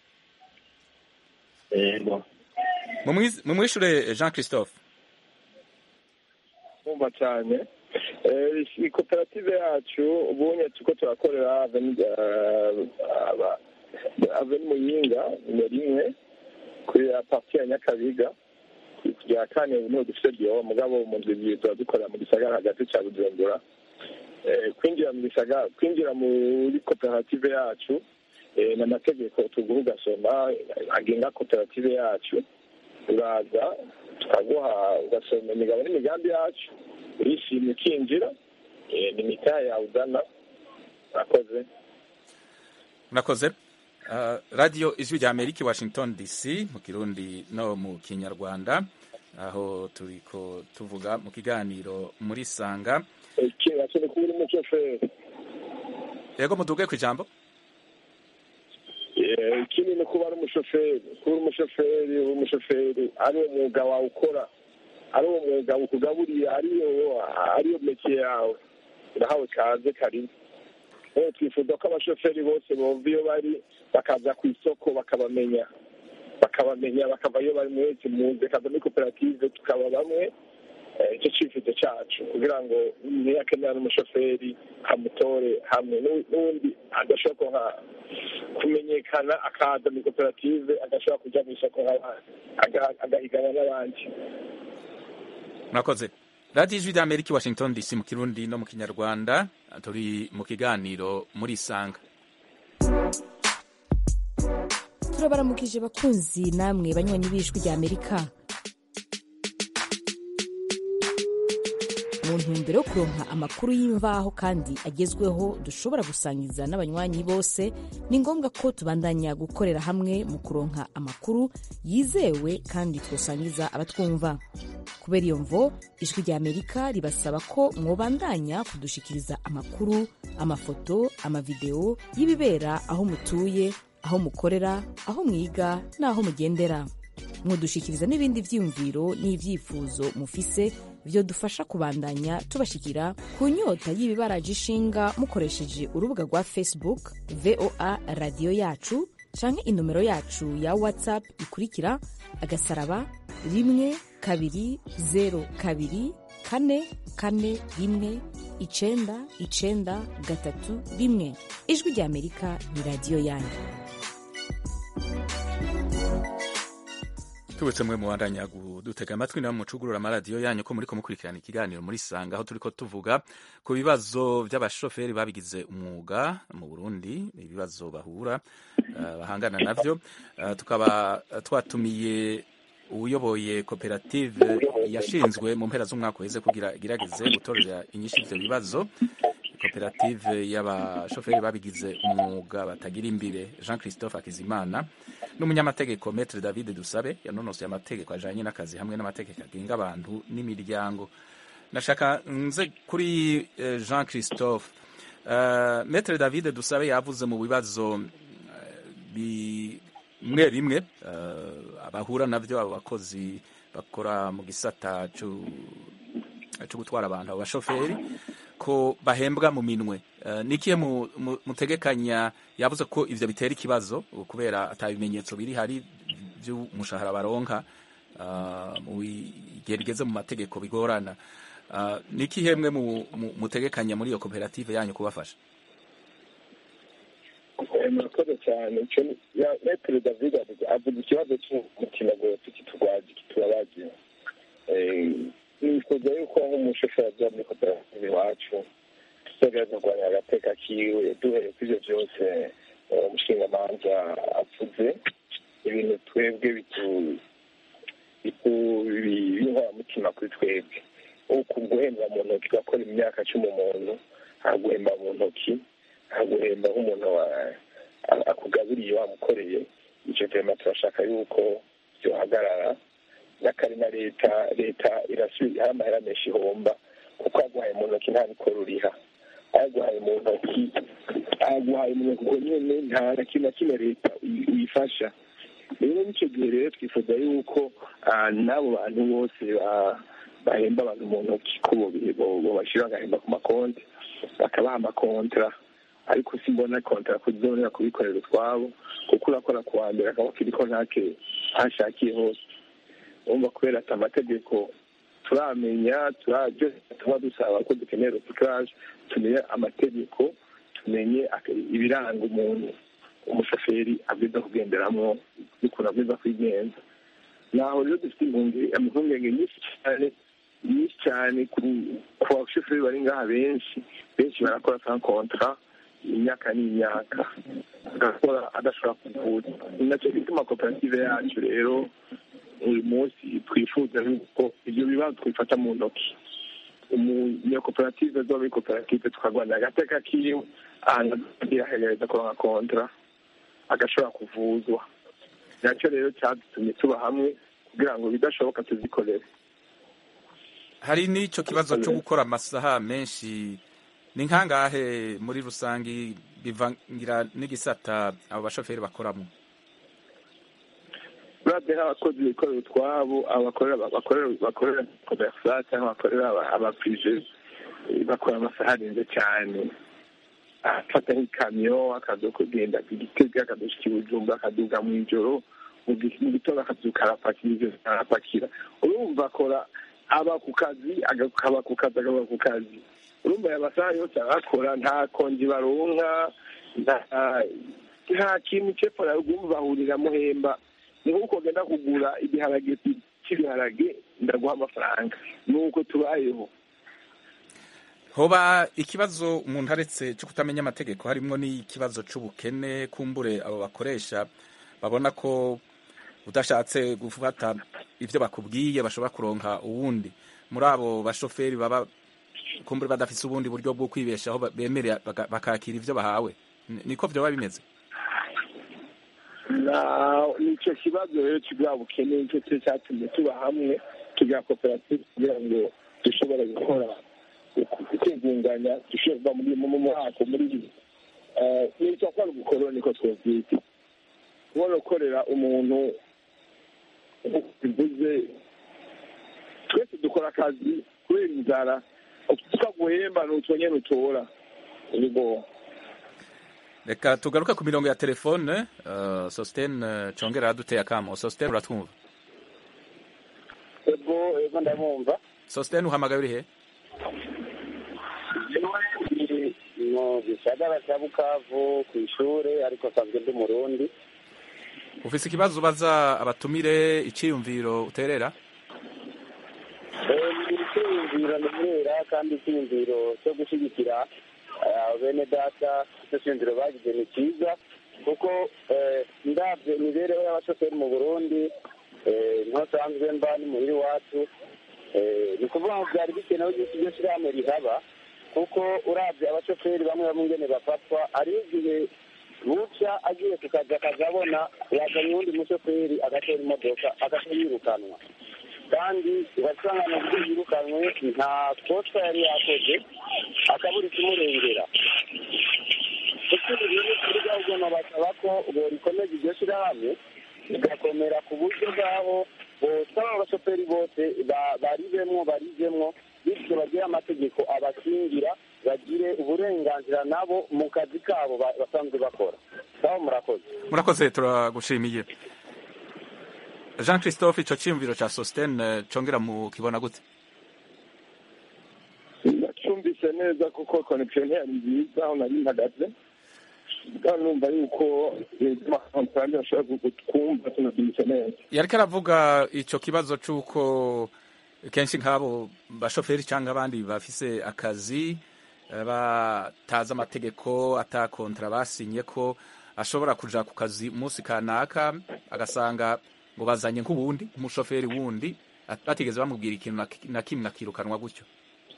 ego mumwishure jean christophe kumva cyane Eh, iyi koperative yacu ubunye turiko turakorera aveni eh, aba- aveni muyinga nimero imwe kuri ya parti ya nyakabiga kugira kane niho dufite byo mugabo mu nzu ebyiri tuba dukorera mu gisagara hagati ca bujumbura Eh, kwinjira mu gisagara kwinjira muri koperative yacu eh, n'amategeko tuguha ugasoma agenga koperative yacu uraza tukaguha ugasoma imigabo n'imigambi yacu urishimye ukinjira eh, ni mitaha yawe ugana urakoze murakoze Uh, radio ijwi rya amerika i washington dc mu kirundi no mu kinyarwanda aho turiko tuvuga mu kiganiro muri sanga ikintu akeneye kuba uri umushoferi yego muduge ku ijambo Eh, ikindi ni kuba ari umushoferi kuba uri umushoferi uri umushoferi ari wo mwuga wawe ukora ari wo mwuga ukugaburiye ariyo ariyo meke yawe urahawe kaze karibu rero twifuza ko abashoferi bose bova iyo bari bakaza ku isoko bakabamenya bakabamenya bakava iyo bari mwese muze kaza muri koperative tukaba bamwe Eh, icyo cyifuzo cyacu kugira ngo niyakenera n'umushoferi amutore hamwe n'u- n'undi adashobora kuha- kumenyekana akaza muri koperative agashobora kujya mu isoko nk'abandi aga- agahigana n'abandi murakoze radio ijwi rya amerika i washington dc mu kirundi no mu kinyarwanda turi mu kiganiro muri sanga turabaramukije bakunzi namwe banywanyi b'ijwi rya amerika mu ntumbero yo kuronka amakuru y'imvaho kandi agezweho dushobora gusangiza n'abanywanyi bose ni ngombwa ko tubandanya gukorera hamwe mu kuronka amakuru yizewe kandi twosangiza abatwumva kubera iyo mvo ijwi rya amerika ribasaba ko mwobandanya kudushikiriza amakuru amafoto amavideo y'ibibera aho mutuye aho mukorera aho mwiga n'aho mugendera mudushikiriza n'ibindi vyiyumviro n'ivyifuzo mufise vyo dufasha kubandanya tubashikira ku nyota y'ibibaraje ishinga mukoresheje urubuga rwa facebook voa radiyo yacu canke inomero yacu ya whatsapp ikurikira agasaraba rimwe kabiri zero kabiri kane kane rimwe icenda icenda gatatu rimwe ijwi rya amerika ni radiyo yanyu tubutse mwe mubandanya dutega amatwi nawe mucugurura amaradiyo yanyu ko muriko mukurikirana ikiganiro muri sanga aho turiko tuvuga ku bibazo vy'abashoferi babigize umwuga mu burundi ibibazo bahura uh, bahangana navyo uh, tukaba twatumiye uyoboye koperative yashinzwe mu mpera z'umwaka uheze kugira igerageze gutorera inyinshi ivyo bibazo koperative y'abashoferi babigize umwuga batagira imbere jean christophe akizimana n'umunyamategeko metre david dusabe yanonosoye amategeko ajanye n'akazi hamwe n'amategeko agenga abantu n'imiryango nashaka nze kuri eh, jean christophe uh, metre david dusabe yavuze mu bibazo bimwe bimwe uh, abahura navyo abo bakozi bakora mu gisata co gutwara abantu abo bashoferi ko bahembwa mu minwe uh, nikiye mutegekanya yavuze ko ivyo bitera ikibazo kubera atabimenyetso biri hari vy'umushahara baronka uh, mu gihe rigeze mu mategeko bigorana uh, nikihe mwe mutegekanya muri iyo koperative yanyu kubafasha murakoze cyane metero david avuga ikibazo cy'umutima rwose kitugwaje kitubabaje nifuza yuko nk'umushoferi aza muri koperative iwacu tuzagerageza kurwanya agateka kiwe duhereye kuri ibyo byose umushingamanza avuze ibintu twebwe b'inkoramutima kuri twebwe uku guhembwa mu ntoki ugakora imyaka cumi umuntu ntaguhemba mu ntoki ntaguhemba nk'umuntu akugaburiye wamukoreye icyo tema turashaka yuko byohagarara n'akari na leta leta irasubiza hari amahera menshi ihomba kuko aguhaye mu ntoki nta mikoro uriha ayaguhaye mu ntoki ayaguhaye mu ntoki ubwo nyine nta na kimwe na kimwe leta uyifasha rero n'icyo gihe rero twifuza yuko n'abo bantu bose bahemba abantu mu ntoki ko bashyira bagahemba ku makonti bakabaha amakontra ariko simbona kontara kuzonera kubikorera utwabo kuko urakora ku wa mbere akaba kiriko ntake ahashakiye hose urumva kubera ati amategeko turamenya turabyo tuba dusaba ko dukeneye recyclage tumenye amategeko tumenye ibiranga umuntu umushoferi abwiza kugenderamo n'ukuntu abwiza kwigenza naho rero dufite impungenge nyinshi cyane nyinshi cyane ku bashoferi bari ngaha benshi benshi barakora sans contrat imyaka n'imyaka agakora adashobora kuvuza ni nacyo gituma koperative yacu rero uyu munsi twifuza yuko ibyo bibazo twifata mu ntoki iyo koperative zo muri koperative tukarwanira agateka kiwe ahantu agerageza kuronka kontra agashobora kuvuzwa nacyo rero cyadutumye tuba hamwe kugira ngo bidashoboka tuzikorere hari n'icyo kibazo cyo gukora amasaha menshi ni nkangahe muri rusange bivangira n'igisata abo bashoferi bakoramo urabye nk'abakozi bikorera utwabo bakorera komersa cyangwa bakorera abapije bakora amasaha arenze cyane afata nk'ikamyo akaza kugenda igitega akadushika ibujumba akaduga mu ijoro mu gitondo akazuka arapakira ibyo arapakira urumva akora aba ku kazi akaba ku kazi akaba ku kazi urumva aya masaha yose arakora nta konji baronka nta kintu cepfo na ruguru bahurira muhemba ni nk'uko ugenda kugura igiharage cy'ibiharage ndaguha amafaranga ni uko tubayeho hoba ikibazo umuntu aretse cyo kutamenya amategeko harimo n'ikibazo cy'ubukene kumbure abo bakoresha babona ko udashatse gufata ibyo bakubwiye bashobora kuronka uwundi muri abo bashoferi baba kumbure badafite ubundi buryo bwo kwibeshaho bemerera bakakira ibyo bahawe niko byaba bimeze nicyo kibazo rero kibwa bukene nicyo cyo cyatumye tuba hamwe tugira koperative kugira ngo dushobore gukora kwigunganya dushobora kuva muri mu mwaka muri ibi nicyo akora ubukoro niko twabyita kubona ukorera umuntu bivuze twese dukora akazi kubera inzara tukaguhemba n'utwo nyine utora ibigo reka tugaruke ku mirongo ya telefone uh, sositene congera duteye akamo sositene uratwumva ego ego ndabumva sositene uhamagaye uri he mu gisagara cya bukavu ku ishuri ariko asanzwe ndi murundi ufise ikibazo ubaza abatumire iciyumviro uterera icyiyumviro nterera kandi icyiyumviro cyo gushyigikira bene data icyo cyiyumviro bagize ni cyiza kuko ndabyo imibereho y'abashoferi mu burundi ntasanzwe mba ni muhiri wacu ni ukuvuga ngo byari bikenewe yuko iryo shyirahamwe rihaba kuko urabye abashoferi bamwe bamwe ingene bafatwa hariho igihe buca agiye ku kazi akazabona yazanye uwundi mushoferi agatera imodoka agahita yirukanwa kandi ugasanga mu buryo yirukanwe nta kosa yari yakoze akabura ikimurengera ikindi rero kuri gahunda basaba ko borikomeza iryo shyirahamwe rigakomera ku buryo bw'aho bosaba abashoferi bose baribemwo barijemwo bityo bagire amategeko abakingira bagire uburenganzira nabo mu kazi kabo basanzwe bakora sawa murakoze murakoze turagushimiye jean christophe ico ciyumviro ca sositene congera mu kibona gute ndacyumvise neza kuko connection yari nziza aho nari mpagaze kandi numva yuko amakontrante ashobora kutwumva tunabyumvise neza yariko aravuga ico kibazo c'uko kenshi nk'abo bashoferi cyangwa abandi bafise akazi batazi amategeko ata kontra basinye ko ashobora kuja ku kazi umunsi kanaka agasanga ngo bazanye nk'uwundi umushoferi wundi batigeze bamubwira ikintu na kimwe akirukanwa gutyo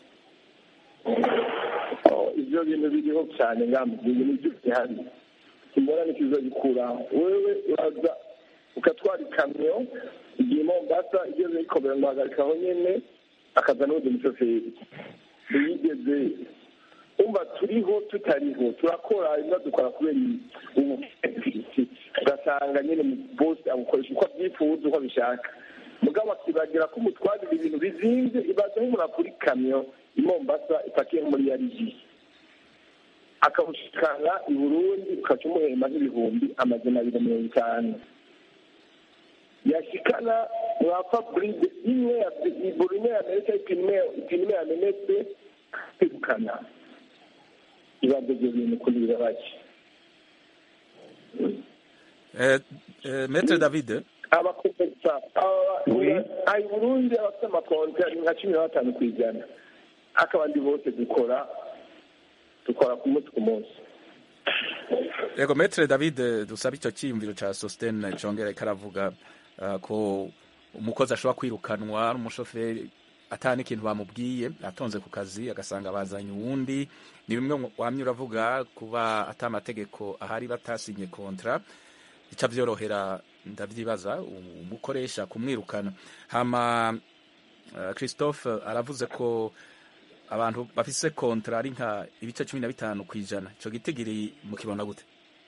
ibyo bintu biriho cyane ngambwiye nibyo bihari kimbona nikizo gikura wewe uraza ukatwara ikamyo igihe mombasa igeze yikomera ngo hagarikaho nyene akaza n'undi mushoferi ntiyigeze umva turiho tutariho turakora ibiba dukora kubera ubu ugasanga nyine bose abukoresha uko abyifuza uko abishaka mugabo akibagira ko umutwarira ibintu bizinze ibaza nk'umuntu akura ikamyo i mombasa ipakiye nko muri yarigi akamushikana i burundi ukaca umuhemba nk'ibihumbi amajana abiri mirongo itanu yashikana mu mwapfa buride imwe ya buri imwe yamenetse ipine imwe ipine imwe yamenetse kwirukana ibibazo ibyo bintu kuri birabaje Eh, eh, Maître David abakomersa ayi burundi abafite amakonti ari nka cumi na batanu ku ijana ariko abandi bose dukora dukora ku munsi ku munsi Ego Maître David eh, dusaba icyo cyiyumviro ca Sosten congera karavuga uh, ko umukozi ashobora kwirukanwa n'umushoferi atani ikintu bamubwiye atonze ku kazi agasanga bazanye uwundi ni bimwe wamye uravuga kuba ata amategeko ahari batasinye kontra ica byorohera ndavyibaza umukoresha kumwirukana hama uh, Christophe aravuze ko abantu bafise kontra ari nka ibice cumi na bitanu kw'ijana ico gitigiri mukibona gute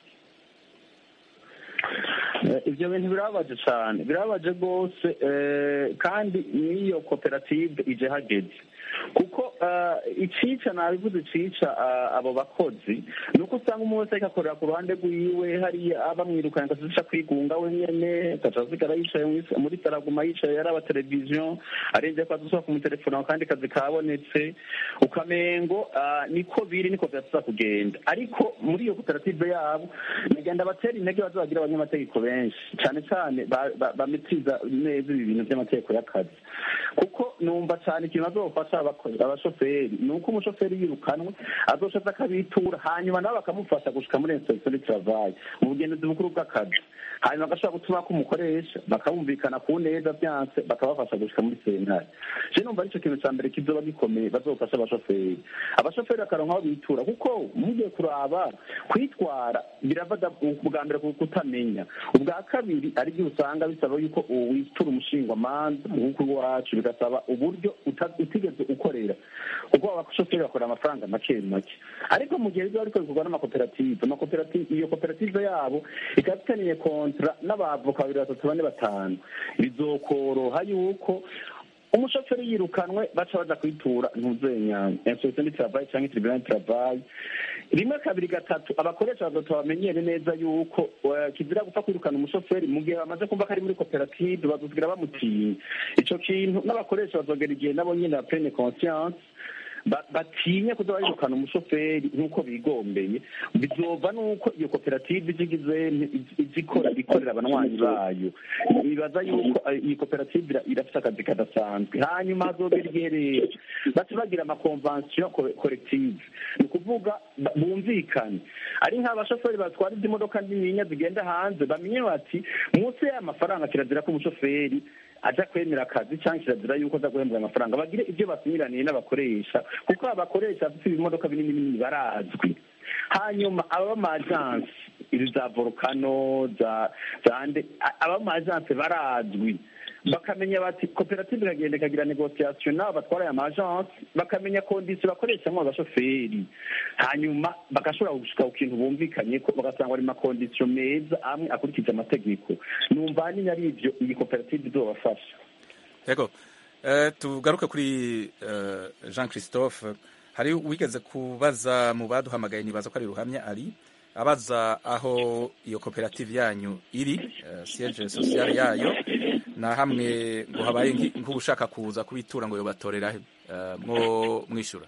Eh, ibyo bintu birababaje cyane birababaje rwose eh, kandi n'iyo koperative ije hageze kuko eh, icica nabivuze cica eh, abo bakozi ni uko usanga umwe wese ariko akorera ku ruhande rwiwe hariya abamwirukanye agaca kwigunga wenyene agaca asigara yicaye mw'is- muri saraguma yicaye yaraba televiziyo arenze ko adusohoka kumutelefona kandi kazi kabonetse ukamengo ah, niko biri niko vyatuza kugenda ariko muri iyo koperative yabo nagenda batera intege bazobagira abanyamategeko benshi cyane cyane ba- ba- bametiza neza ibi bintu by'amategeko y'akazi kuko numva cyane ikintu bazofasha abako- abashoferi ni uko umushoferi yirukanwe azoshaza akabitura hanyuma nabo bakamufasha gushika muri inspektion du travail mu bugenzuzi bukuru bw'akazi hanyuma bagashobora gutuma ko umukoresha bakabumvikana ku neza byanse bakabafasha gushika muri sentare je numva arico kintu ca mbere kizoba gikomeye bazofasha abashoferi abashoferi bakaronka aho bitura kuko mugiye kuraba kwitwara birava da- ubwa mbere ku kutamenya ubwa kabiri ari byo usanga bisaba yuko witura umushingwamanza nk'uko iwacu bigasaba uburyo uta- utigeze ukorera kuko abashoferi bakorera amafaranga make make ariko mu gihe biba ariko bikorwa n'amakoperative amakoperative iyo koperative yabo ikaba ifitaniye kontra n'abavoka babiri batatu bane batanu bizokoroha yuko umushoferi yirukanwe baca baza kwitura ntuzenya inspektion du travail cyangwa tribunal du travail rimwe kabiri gatatu abakoresha bazoto bamenyere neza yuko eh, kizira gupfa kwirukana umushoferi mu gihe bamaze kumva ko ari muri koperative bazosigira bamutinya ico kintu n'abakoresha bazogera igihe nabo nyene ba plene conscience ba- batinye kuza barirukana umushoferi nk'uko bigombeye bizova n'uko iyo koperative izigize izikora ikorera abanywanyi bayo bibaza yuko eh, iyi koperative ira- irafite akazi kadasanzwe hanyuma hazogera igihe rero baca bagira amakonvansiyo korektive ni ukuvuga ba- bumvikane ari nk'abashoferi batwara izi modoka nininya zigenda hanze bamenye bati munsi y'aya mafaranga kirazira ko umushoferi aja kwemera akazi cyangwa kirazira yuko aza guhembwa amafaranga bagire ibyo basinyiraniye n'abakoresha kuko abakoresha bafite ibimodoka binini binini barazwi hanyuma aba majansi izi za volcano za zande aba majansi barazwi bakamenya bati koperative ikagenda ikagira negociation n'abo batwara aya majansi bakamenya kondisiyo bakoreshamo abashoferi hanyuma bagashobora gushika ku kintu bumvikanye ko bagasanga ari makondisiyo meza amwe akurikije amategeko numva ahanini ari ibyo iyi koperative izobafasha Yego. Eh, tugaruke kuri eh, Jean Christophe hari wigeze kubaza mu baduhamagaye nibaza ko ari ruhamya ari abaza aho iyo koperative yanyu iri eh, siège social yayo na hamwe ngo habaye nki- nk'ubushaka kuza kubitura ngo yobatorera he eh, mwo mwishura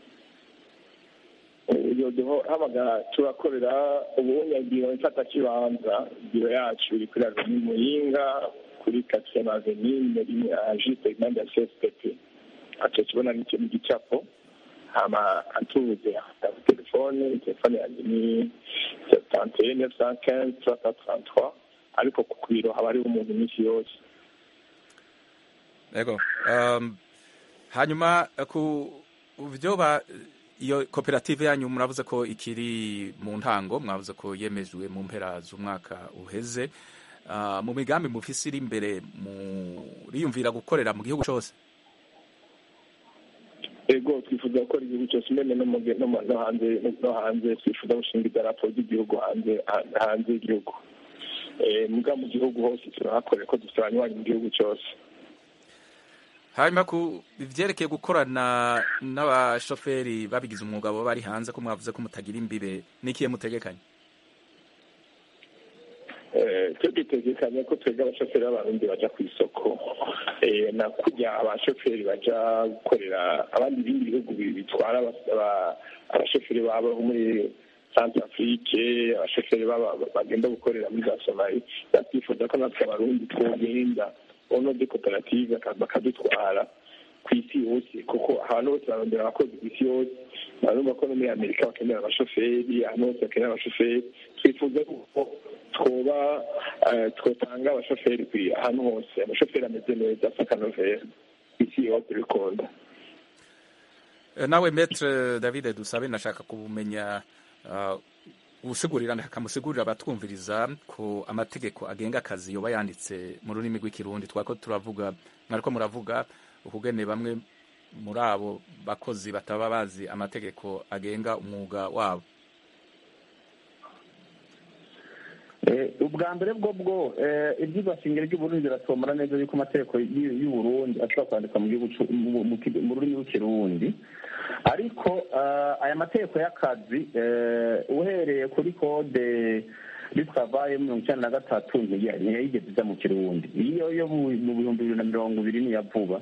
iyo duhamagara turakorera ubunyagiro mfatakibanza biro yacu iri kuri aveni muyinga kuri katiye aveni muri ajite impande ya cfpp aco kibona nicyo ni igicapo hama atubuze afite telefone telefone yanjye ni septante et neuf cent quinze trois cent trente trois ariko ku biro haba hariho umuntu iminsi yose Yego. Um, hanyuma eh, ku byo ba iyo koperative yanyu muravuze ko ikiri mu ntango mwavuze ko yemejwe mu mpera z'umwaka uheze uh, mu migambi mufise iri imbere muriyumvira gukorera mu gihugu cyose ego twifuza gukora igihugu cyose mbene no mu- no mu- no hanze no hanze twifuza gushinga idarapo ry'igihugu hanze hanze y'igihugu Eh, muga mu gihugu hose turahakorera ko dufite abanywanyi mu gihugu cyose hanyuma ku ivyerekeye gukorana n'abashoferi babigize umwuga baba bari hanze ko mwavuze ko mutagira imbibe n'ikiye mutegekanye Eh, twe dutegekanya ko twebwe abashoferi b'abarundi baja ku isoko eh, na kurya abashoferi baja gukorera abandi bindi bihugu bi- bitwara abas- aba- abashoferi babo bo muri centre afrique abashoferi baba- bagenda gukorera muri za somali batifuza ko natwe abarundi twogenda ono de koperative baka- bakadutwara ku isi yose kuko ahantu hose barondera abakozi ku isi yose barumva ko no muri amerika bakenera abashoferi ahantu hose bakenera abashoferi twifuza ko twoba eh, twotanga abashoferi ku ahantu hose amashoferi ameze neza asa akanovera ku isi yose bikunda Eh, nawe metre david dusabe nashaka kumenya uh, usigurira akamusigurira abatwumviriza ko amategeko agenga akazi yoba yanditse mu rurimi rw'ikirundi twako turavuga mwariko muravuga ukugene bamwe muri abo bakozi bataba bazi amategeko agenga umwuga wabo Eh, ubwa mbere bwo bwo eh, ibyigwa shingiro ry'uburundi biratomora neza yuko amategeko y'u- y'uburundi ashobora kwandikwa mu gihugu c'u- mu- mu ki- mu rurimi rw'ikirundi ariko eh, aya mategeko y'akazi eh, uhereye kuri kode bitwavaye mirongo icyenda na gatatu ntiya- ntiyayigeze ija mu kirundi iyo yo mu mu bihumbi bibiri na mirongo ibiri niya vuba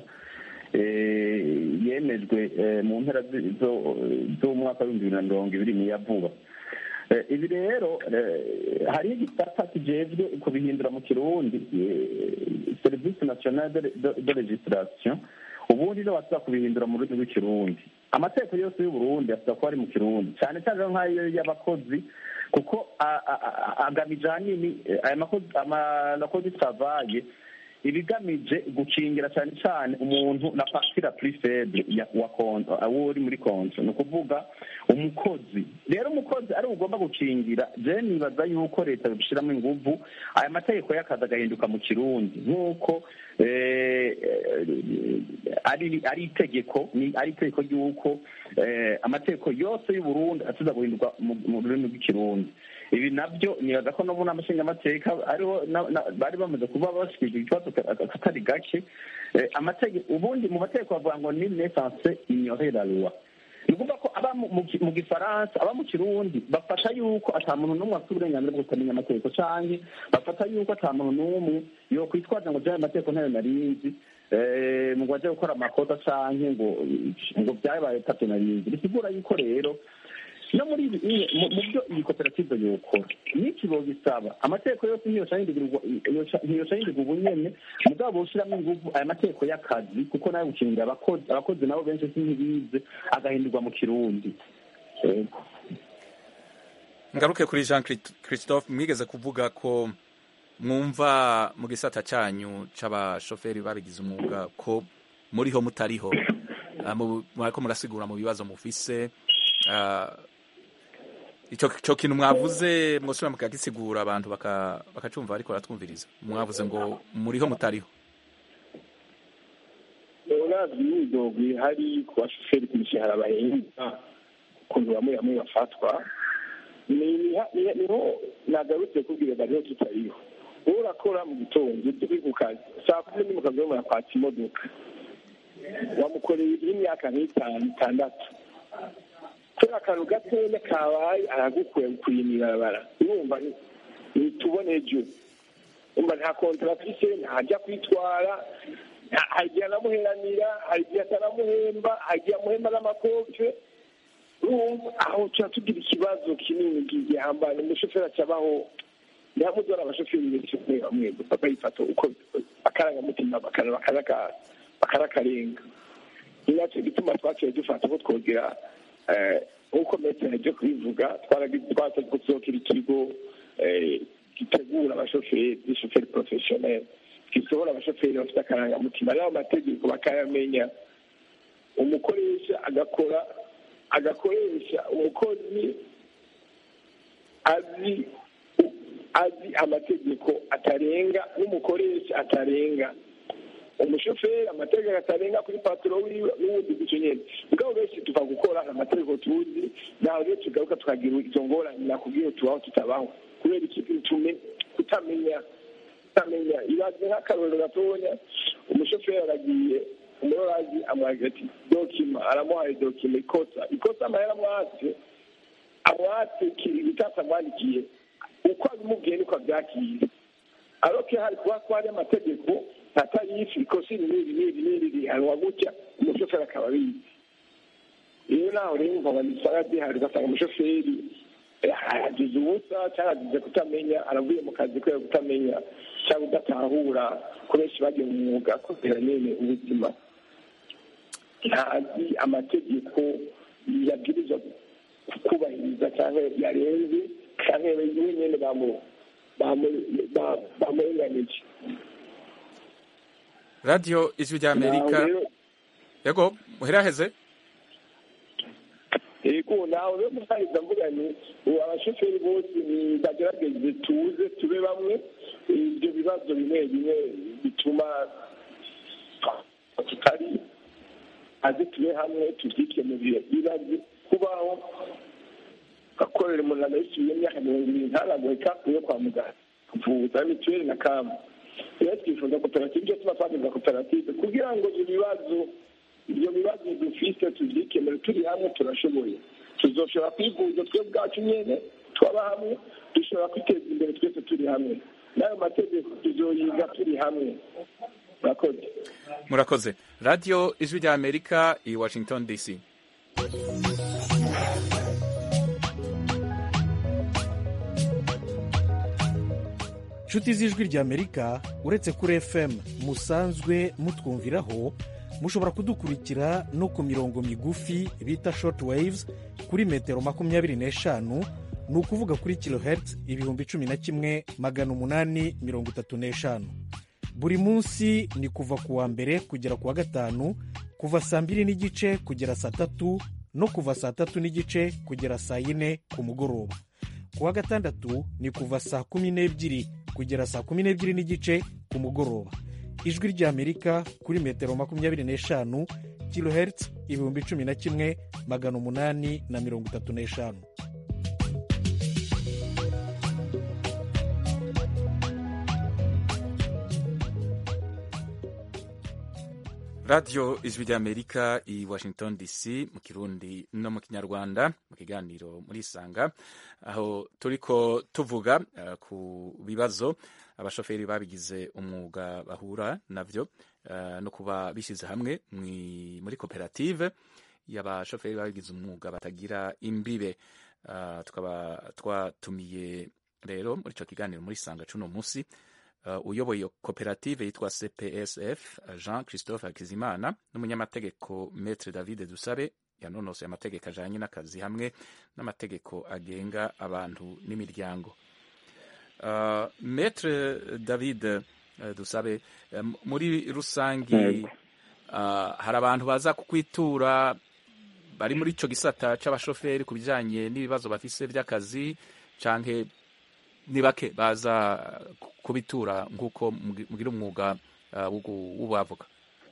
eh, yemejwe eh, mu mpera zi- zo- z'umwaka w'ibihumbi bibiri na mirongo ibiri niya vuba Eh, ibi rero eh, hariho igisata kijejwe kubihindura mu kirundi eh, serivisi nationale de- de de legislation ubundi rero basaba kubihindura mu rurimi rw'ikirundi amategeko yose y'uburundi asaba kuba ari mu kirundi cyane cyane rero nk'ayo y'abakozi kuko a- a- a- agamije ahanini eh, aya makozi amakozi travaye ibigamije gukingira cyane cyane umuntu na partira plus faible ya wa konto awo uri muri konto ni ukuvuga umukozi rero umukozi ari ugomba gukingira je nibaza yuko leta yobishiramo inguvu aya mategeko y'akazi agahinduka mu kirundi nk'uko eh, eh, ari ari itegeko ni ari itegeko ry'uko eh, amategeko yose y'uburundi atuza guhinduka mu mu rurimi rw'ikirundi ibi nabyo nibaza ko n'ubu n'amashingamateka ariho na- na- bari bamaze kuba bashikirije ikibazo ka- ka- katari gake Eh, amategeko ubundi mu mategeko bavuga ngo ni nesanse ignorer la loi ni ukuvuga ko aba mu- mu ki- mu gifaransa aba mu kirundi bafata yuko ata muntu n'umwe afite uburenganzira bwo kutamenya amategeko canke bafata yuko ata muntu n'umwe yokwitwaza ngo jyayo amategeko ntayo narinzi eh, ngo aje gukora amakosa canke ngo ngo byabaye tabyo narinzi bisigura yuko rero no muri ibi ibi- mu mu byo iyi koperative yokora n'iki bogisaba amategeko yose ntiyoca yindigirwa ntiyoca yindigwa ubunyene mugabo ushiramwo inguvu aya mategeko y'akazi kuko nayo gukingira abakozi abakozi nabo benshi si ntibize agahindurwa mu kirundi Yego. ngaruke kuri jean Christ- christophe mwigeze kuvuga ko mwumva mu gisata cyanyu c'abashoferi babigize umwuga ko muriho mutariho Ah, mu- mwariko murasigura mu bibazo mufise Ah, ico ico kintu mwavuze mwosubira mukagisigura abantu baka- bakacumva ariko baratwumviriza mwavuze ngo muriho mutariho uravye imyidogo ihari ku bashoferi ku mishahara bahembwa ukuntu bamwe bamwe bafatwa ni- ni- ni- niho nagarutse kubwira bariho tutariho wowe urakora mu gitondo uri ku kazi saa kumi ni mu kazi barimo barakwatsa imodoka wamukoreye y'imyaka nk'itanu itandatu kubera akantu gatoya kabaye aragukuye gukuye mw'ibarabara urumva ni- nitubone ejo umva nta kontara afise ntajya kwitwara nta- hari igihe anamuheranira hari igihe atanamuhemba hari igihe amuhemba n'amakofe urumva aho tuba tugira ikibazo kinini gihambaye umushoferi acabaho ntihamudora abashoferi benshi bamwe bamwe bakayifata uko akarangamutima bakana- bakanaka- bakanakarenga ni nacyo gituma twaciye dufata ko twogera eh, nk'uko metero ryo kubivuga twaragize twasabye gusohokera ikigo eh, gitegura abashoferi b'ishoferi porofeshoneri gisohora abashoferi bafite akarangamutima n'ayo mategeko bakayamenya umukoresha agakora agakoresha umukozi azi azi amategeko atarenga n'umukoresha atarenga umushoferi amategeko atarenga kuri paturo wiwe n'ubundi gutyo nyene mugabo benshi tuva gukora amategeko tuzi naho rero tugaruka tukagira izo ngorane nakubwiye tubaho tutabaho kubera iki tume kutamenya kutamenya ibaze nk'akarorero gatonya umushoferi aragiye umurorazi amwagira ati dokima aramuhaye dokima ikosa ikosa amahera amwatse amwatse ibitasi amwandikiye uko abimubwiye niko abyakira aroke hari kuba ko hari amategeko atari bisi ikosa iri n'iri n'iri n'iri rihanwa gutya umushoferi akaba abizi rero naho rero nkaba nisanga zihari ugasanga umushoferi agize ubusa cyangwa agize kutamenya aravuye mu kazi kubera kutamenya cyangwa udatahura ko benshi bagiye mu mwuga kubera nyine ubuzima ntazi amategeko yabwirizwa kubahiriza cyangwa yarenze cyangwa we nyine bamurenganije radiyo ijwi rya amerika yego muheraheze yego nawe rero musahiza mvuga ni abashoferi bose bagerageze tuze tube bamwe ibyo bibazo bimwe bimwe bituma tutari azi tube hamwe tubyikemurire bibaze kubaho akorera umuntu agahisubiye imyaka mirongo irindwi ntanagohe kapu yo kwa muganga kuvuza mituweli na kamu rero twifuza koperative ibyo tuba twagiza koperative kugira ngo ibyo bibazo ibyo bibazo dufite tubyikemure turi hamwe turashoboye tuzoshobora kwivuza twe bwacu nyine twaba hamwe dushobora kwiteza imbere twese turi hamwe n'ayo mategeko tuzoyiga turi hamwe murakoze murakoze radiyo ijwi rya amerika i washington dc inshuti z'ijwi rya amerika uretse kuri fm musanzwe mutwumviraho mushobora kudukurikira no ku mirongo migufi bita short waves kuri metero makumyabiri n'eshanu ni ukuvuga kuri kilohertz ibihumbi cumi na kimwe magana umunani mirongo itatu n'eshanu buri munsi ni kuva ku wa mbere kugera ku wa gatanu kuva saa mbiri n'igice kugera saa tatu no kuva saa tatu n'igice kugera saa yine ku mugoroba ku wa gatandatu ni kuva saa kumi n'ebyiri kugera saa kumi n'ebyiri n'igice ku mugoroba ijwi ry'amerika kuri metero makumyabiri n'eshanu kilohertz ibihumbi cumi na kimwe magana umunani na mirongo itatu n'eshanu radiyo ijwi ry'amerika i washington dc mu kirundi no mu kinyarwanda mu kiganiro muri isanga aho turiko tuvuga uh, ku bibazo abashoferi babigize umwuga bahura navyo uh, no kuba bishyize hamwe muri koperative y'abashoferi babigize umwuga batagira imbibe uh, tukaba twatumiye rero muri ico kiganiro muri isanga cuno musi uh, uyoboye iyo koperative yitwa cpsf jean christophe hakizimana n'umunyamategeko metre david dusabe yanonosoye amategeko ajanye n'akazi hamwe n'amategeko agenga abantu n'imiryango uh, metre david uh, dusabe um, muri rusangi uh, hari abantu baza kukwitura bari muri ico gisata c'abashoferi ku bijanye n'ibibazo bafise vy'akazi canke ni bake baza kubitura nk'uko mugira umwuga w'ubavuga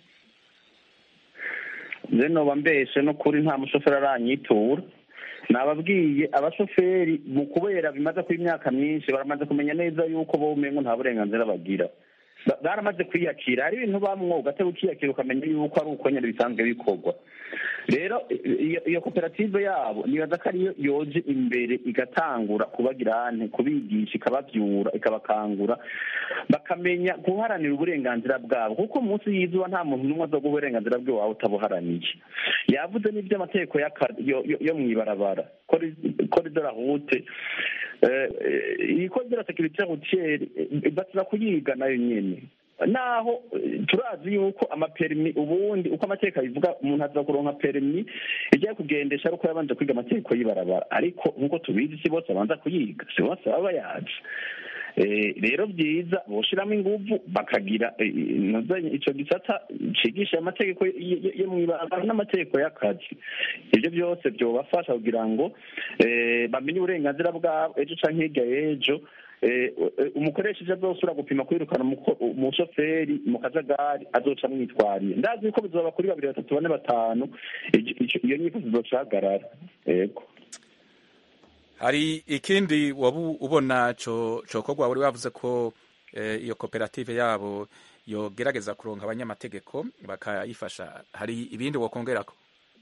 nze noba mbeshe no kuri nta mushoferi aranyitura nababwiye abashoferi mu kubera bimaze kuba imyaka myinshi baramaze kumenya neza yuko bo umengo nta burenganzira bagira baramaze kwiyakira hari ibintu bamwoga atari ukiyakira ukamenya yuko ari uko nyine bisanzwe bikorwa rero iyo koperative yabo nibaza ko ariyo yoje imbere igatangura kubagira ane kubigisha ikababyura ikabakangura bakamenya guharanira uburenganzira bwabo kuko munsi y'izuba nta muntu n'umwe azoga uburenganzira bwe wawe utabuharaniye yavuze n'iby'amategeko yo mu ibarabara koridora rute iyi koridora sekirite rutiyeri batira kuyiga nayo nyine naho turazi yuko amaperimi ubundi uko amategeko abivuga umuntu aza kuronka perimi ijya kugendesha ari uko yabanje kwiga amategeko y'ibarabara ariko nk'uko tubizi si bose abanza kuyiga si bose baba bayazi rero byiza boshiramo ingufu bakagira icyo gisata cigisha amategeko yo mu ibarabara n'amategeko y'akazi ibyo byose byobafasha kugira ngo bamenye uburenganzira bwabo ejo canke hirya y'ejo umukoresha ivyo azosura gupima kwirukana umushoferi mu kajagari azoca amwitwariye ndazi yuko bizoba kuri babiri batatu bane batanu iyo nyifuzo izocahagarara yego hari ikindi waba ubona cokorwa wari wavuze ko iyo koperative yabo yogerageza kuronka abanyamategeko bakayifasha hari ibindi wokongerako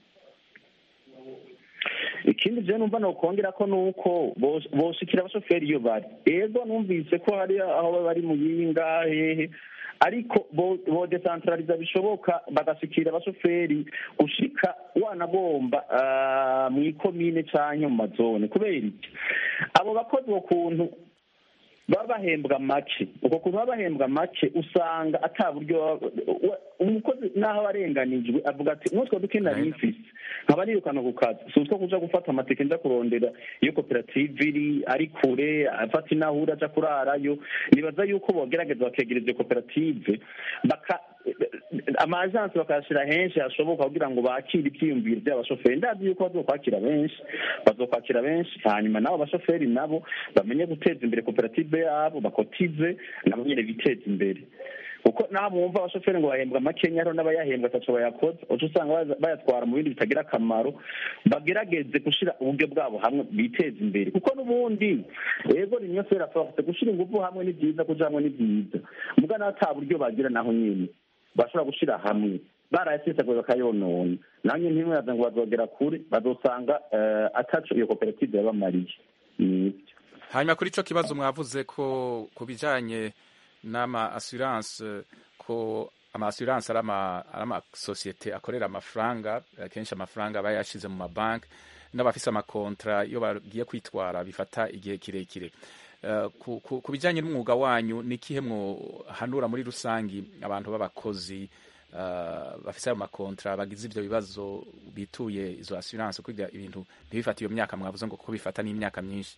ikindi byo numva nokongera ko nuko boshikira abashoferi iyo bari ego numvise ko hari aho bari mu yinga hehe ariko bo- bodesantarariza bishoboka bagashikira abashoferi gushika wanagomba ah, mu ikomine canke mu mazone kubera iki abo bakozi uko kuntu baba bahembwa make uko kuntu baba bahembwa make usanga ata buryo baba- wa- umukozi naho aba arenganijwe avuga ati n'utwo duke nari mfise nkaba nirukana ku kazi si utwo kuja gufata amatike nja kurondera iyo koperative iri ari kure afata inahura aja kurarayo nibaza yuko bogerageza bakegereza iyo koperative baka amajansi bakayashira henshi hashoboka kugira ngo bakire ivyiyumviro vy'abashoferi ndazi yuko bazokwakira benshi bazokwakira benshi hanyuma nabo abashoferi nabo bamenye guteza imbere koperative yabo bakotize nabo nyene biteza imbere kuko naho mwumva abashoferi ngo bahembwa makenya hariho n'abayahembwa ataco bayakoze uca usanga baza- bayatwara mu bindi bitagira akamaro bagerageze gushira uburyo bwabo hamwe biteza imbere kuko n'ubundi ego rimwe fera force gushira ingufu hamwe ni byiza kuja hamwe ni byiza muga naho ata buryo bagira naho nyene bashobora gushira hamwe barayasesaguye bakayonona nanjye ntimwaza ngo bazogera kure bazosanga eh, ataco iyo koperative yabamariye nivyo hanyuma kuri ico kibazo mwavuze ko ku bijanye n'ama assurance ko ama assurance ari ama ari amasosiyete akorera amafaranga akenshi amafaranga aba yashize mu mabanki n'abafise amakontra iyo bagiye kwitwara bifata igihe kirekire Eh, ku, ku, ku bijanye n'umwuga wanyu ni kihe mwohanura muri rusangi abantu b'abakozi eh, bafise ayo makontra bagize ivyo bibazo bituye izo assurance kugira ibintu ntibifate iyo myaka mwavuze ngo kuko bifata n'imyaka myinshi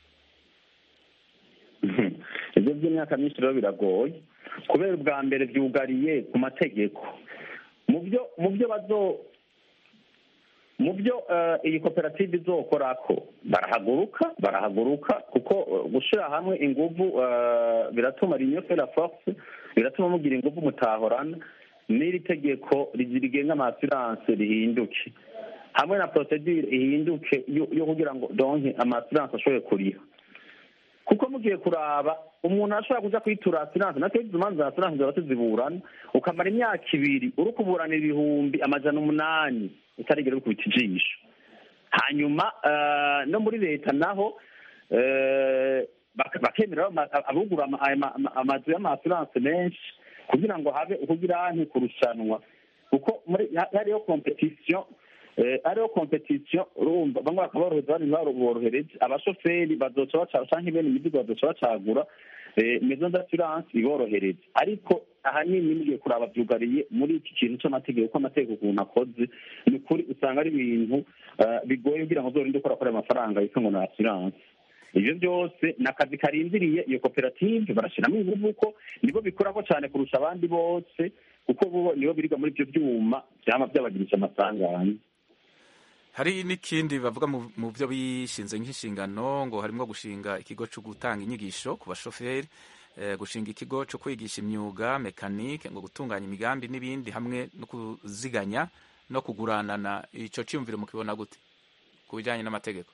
ibyo by'imyaka myinshi rero biragoye kubera ubwa mbere byugariye ku mategeko mu byo mu byo bazo mu byo eh, iyi koperative izokorako barahaguruka barahaguruka kuko eh, gushira hamwe inguvu eh, biratuma rinyo fera force biratuma mugira inguvu mutahorana n'iri tegeko rigenga amasiranse rihinduke hamwe na procedure ihinduke yo- yo kugira ngo donke amasiranse ashobore kuriha kuko mugiye kuraba umuntu ashobora kuja kwitura asiranse natwe izo manza za asiranse zaba tuziburana ukamara imyaka ibiri uri kuburana ibihumbi amajana umunani utarigera bikubita ijisho hanyuma eh, no muri leta naho eh, bak- bakemera ama- abugura ama- ama- ama- amazu y'amasiranse menshi kugira ngo habe kugira nti kurushanwa kuko muri ha- hariyo competition eh, hariho competition urumva bamwe bakaborohereza abandi ntibaborohereze abashoferi bazoca baca canke bene imizigo bazoca bacagura eh, maison d'assurance iborohereze ariko ahanini mugiye kuraba vyugariye muri iki kintu c'amategeko ko amategeko ukuntu akoze ni ukuri usanga ari ibintu eh, bigoye kugira ngo uzorinde ukora kuri ayo mafaranga yitwa ngo ni assurance ivyo byose ni akazi karindiriye iyo koperative barashiramo inguvu ko nibo bikorako cyane kurusha abandi bose kuko bo nibo biriga muri ivyo vyuma vyama vyabagirisha amasanganya hari n'ikindi bavuga mu mu byo bishinze nk'inshingano ngo harimo gushinga ikigo cyo gutanga inyigisho ku bashoferi eh, gushinga ikigo cyo kwigisha imyuga mekanike ngo gutunganya imigambi n'ibindi hamwe no kuziganya no kuguranana ico cyumviro mukibona gute ku bijanye n'amategeko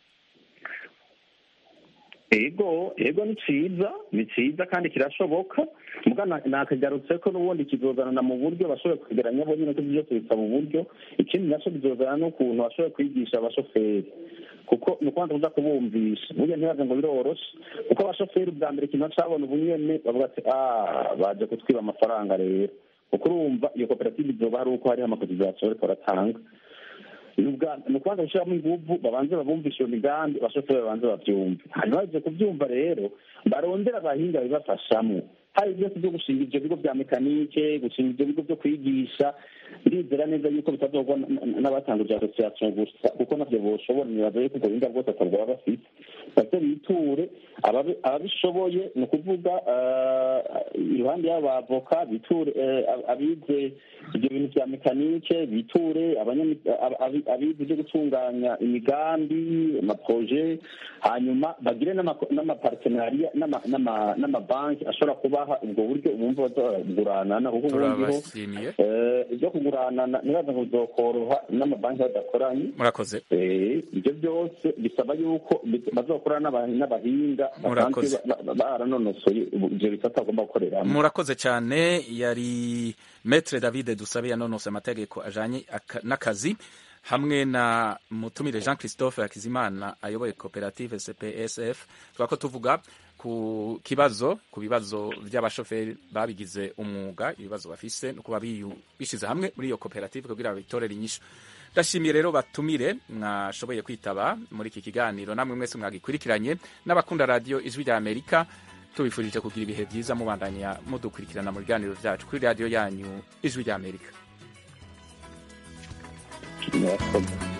ego ego ni ciza ni ciza kandi kirashoboka muga na- nakagarutse ko n'ubundi kizozanana mu buryo bashoboye kwegeranya bo nyine ko byose bisaba uburyo ikindi naco bizozana n'ukuntu bashoboye kwigisha abashoferi kuko ni ukubanza kuza kubumvisha burya ntibaze ngo biroroshe kuko abashoferi ubwa mbere ikintu bacabona ubunyene bavuga ati ah baje kutwiba amafaranga rero kuko urumva iyo koperative izoba hari uko hariho amakotizasiyo bariko baratanga ni ubwa- ni ukubanza gushyiramo inguvu babanze babumvishe iyo migambi abashoferi babanze babyumve hanyuma baje kubyumva rero barondera abahinga bibafashamo hari byose byo gushinga ibyo bigo bya mekanike gushinga ibyo bigo byo kwigisha ndizera neza yuko bitazogwa n- n- n'abatanguje asosiyasiyo gusa kuko navyo boshobora nibaza yuko ubwo buhinga bwose atabwo baba bafite baze biture ababi- ababishoboye ni ukuvuga eh, iruhande y'abo bavoka biture eh, ab- abize ibyo bintu bya mekanike biture abanyami- ab- abi- abize ibyo gutunganya imigambi amaproje hanyuma bagire n'ama- n'amapartenariya n'ama- n'ama- n'amabanki ashobora kubaha ubwo buryo bumva bazaguranana kuko ubundi ho turabashimiye eh, ibyo kuguranana ntibaza ngo bizokoroha n'amabanki badakoranye murakoze Eh, ibyo byose bisaba yuko bi- bazokorana n'aba- n'abahinga basanzwe Murakoze. ba- ba- baranonosoye ubu- ivyo bisata bagomba gukoreramo murakoze cyane yari metre david dusabe yanonose amategeko ajanye aka- n'akazi hamwe na mutumire jean christophe hakizimana ayoboye koperative cpsf twako tuvuga ku kibazo ku bibazo by'abashoferi babigize umwuga ibibazo bafise no kuba biyu- bishize hamwe muri iyo koperative kugira babitorere inyishu ndashimiye rero batumire mwashoboye kwitaba muri iki kiganiro namwe mwese mwagikurikiranye n'abakunda radiyo ijwi rya amerika tubifurije kugira ibihe byiza mubandanya mudukurikirana mu biganiro byacu kuri radiyo yanyu ijwi rya amerika murakoze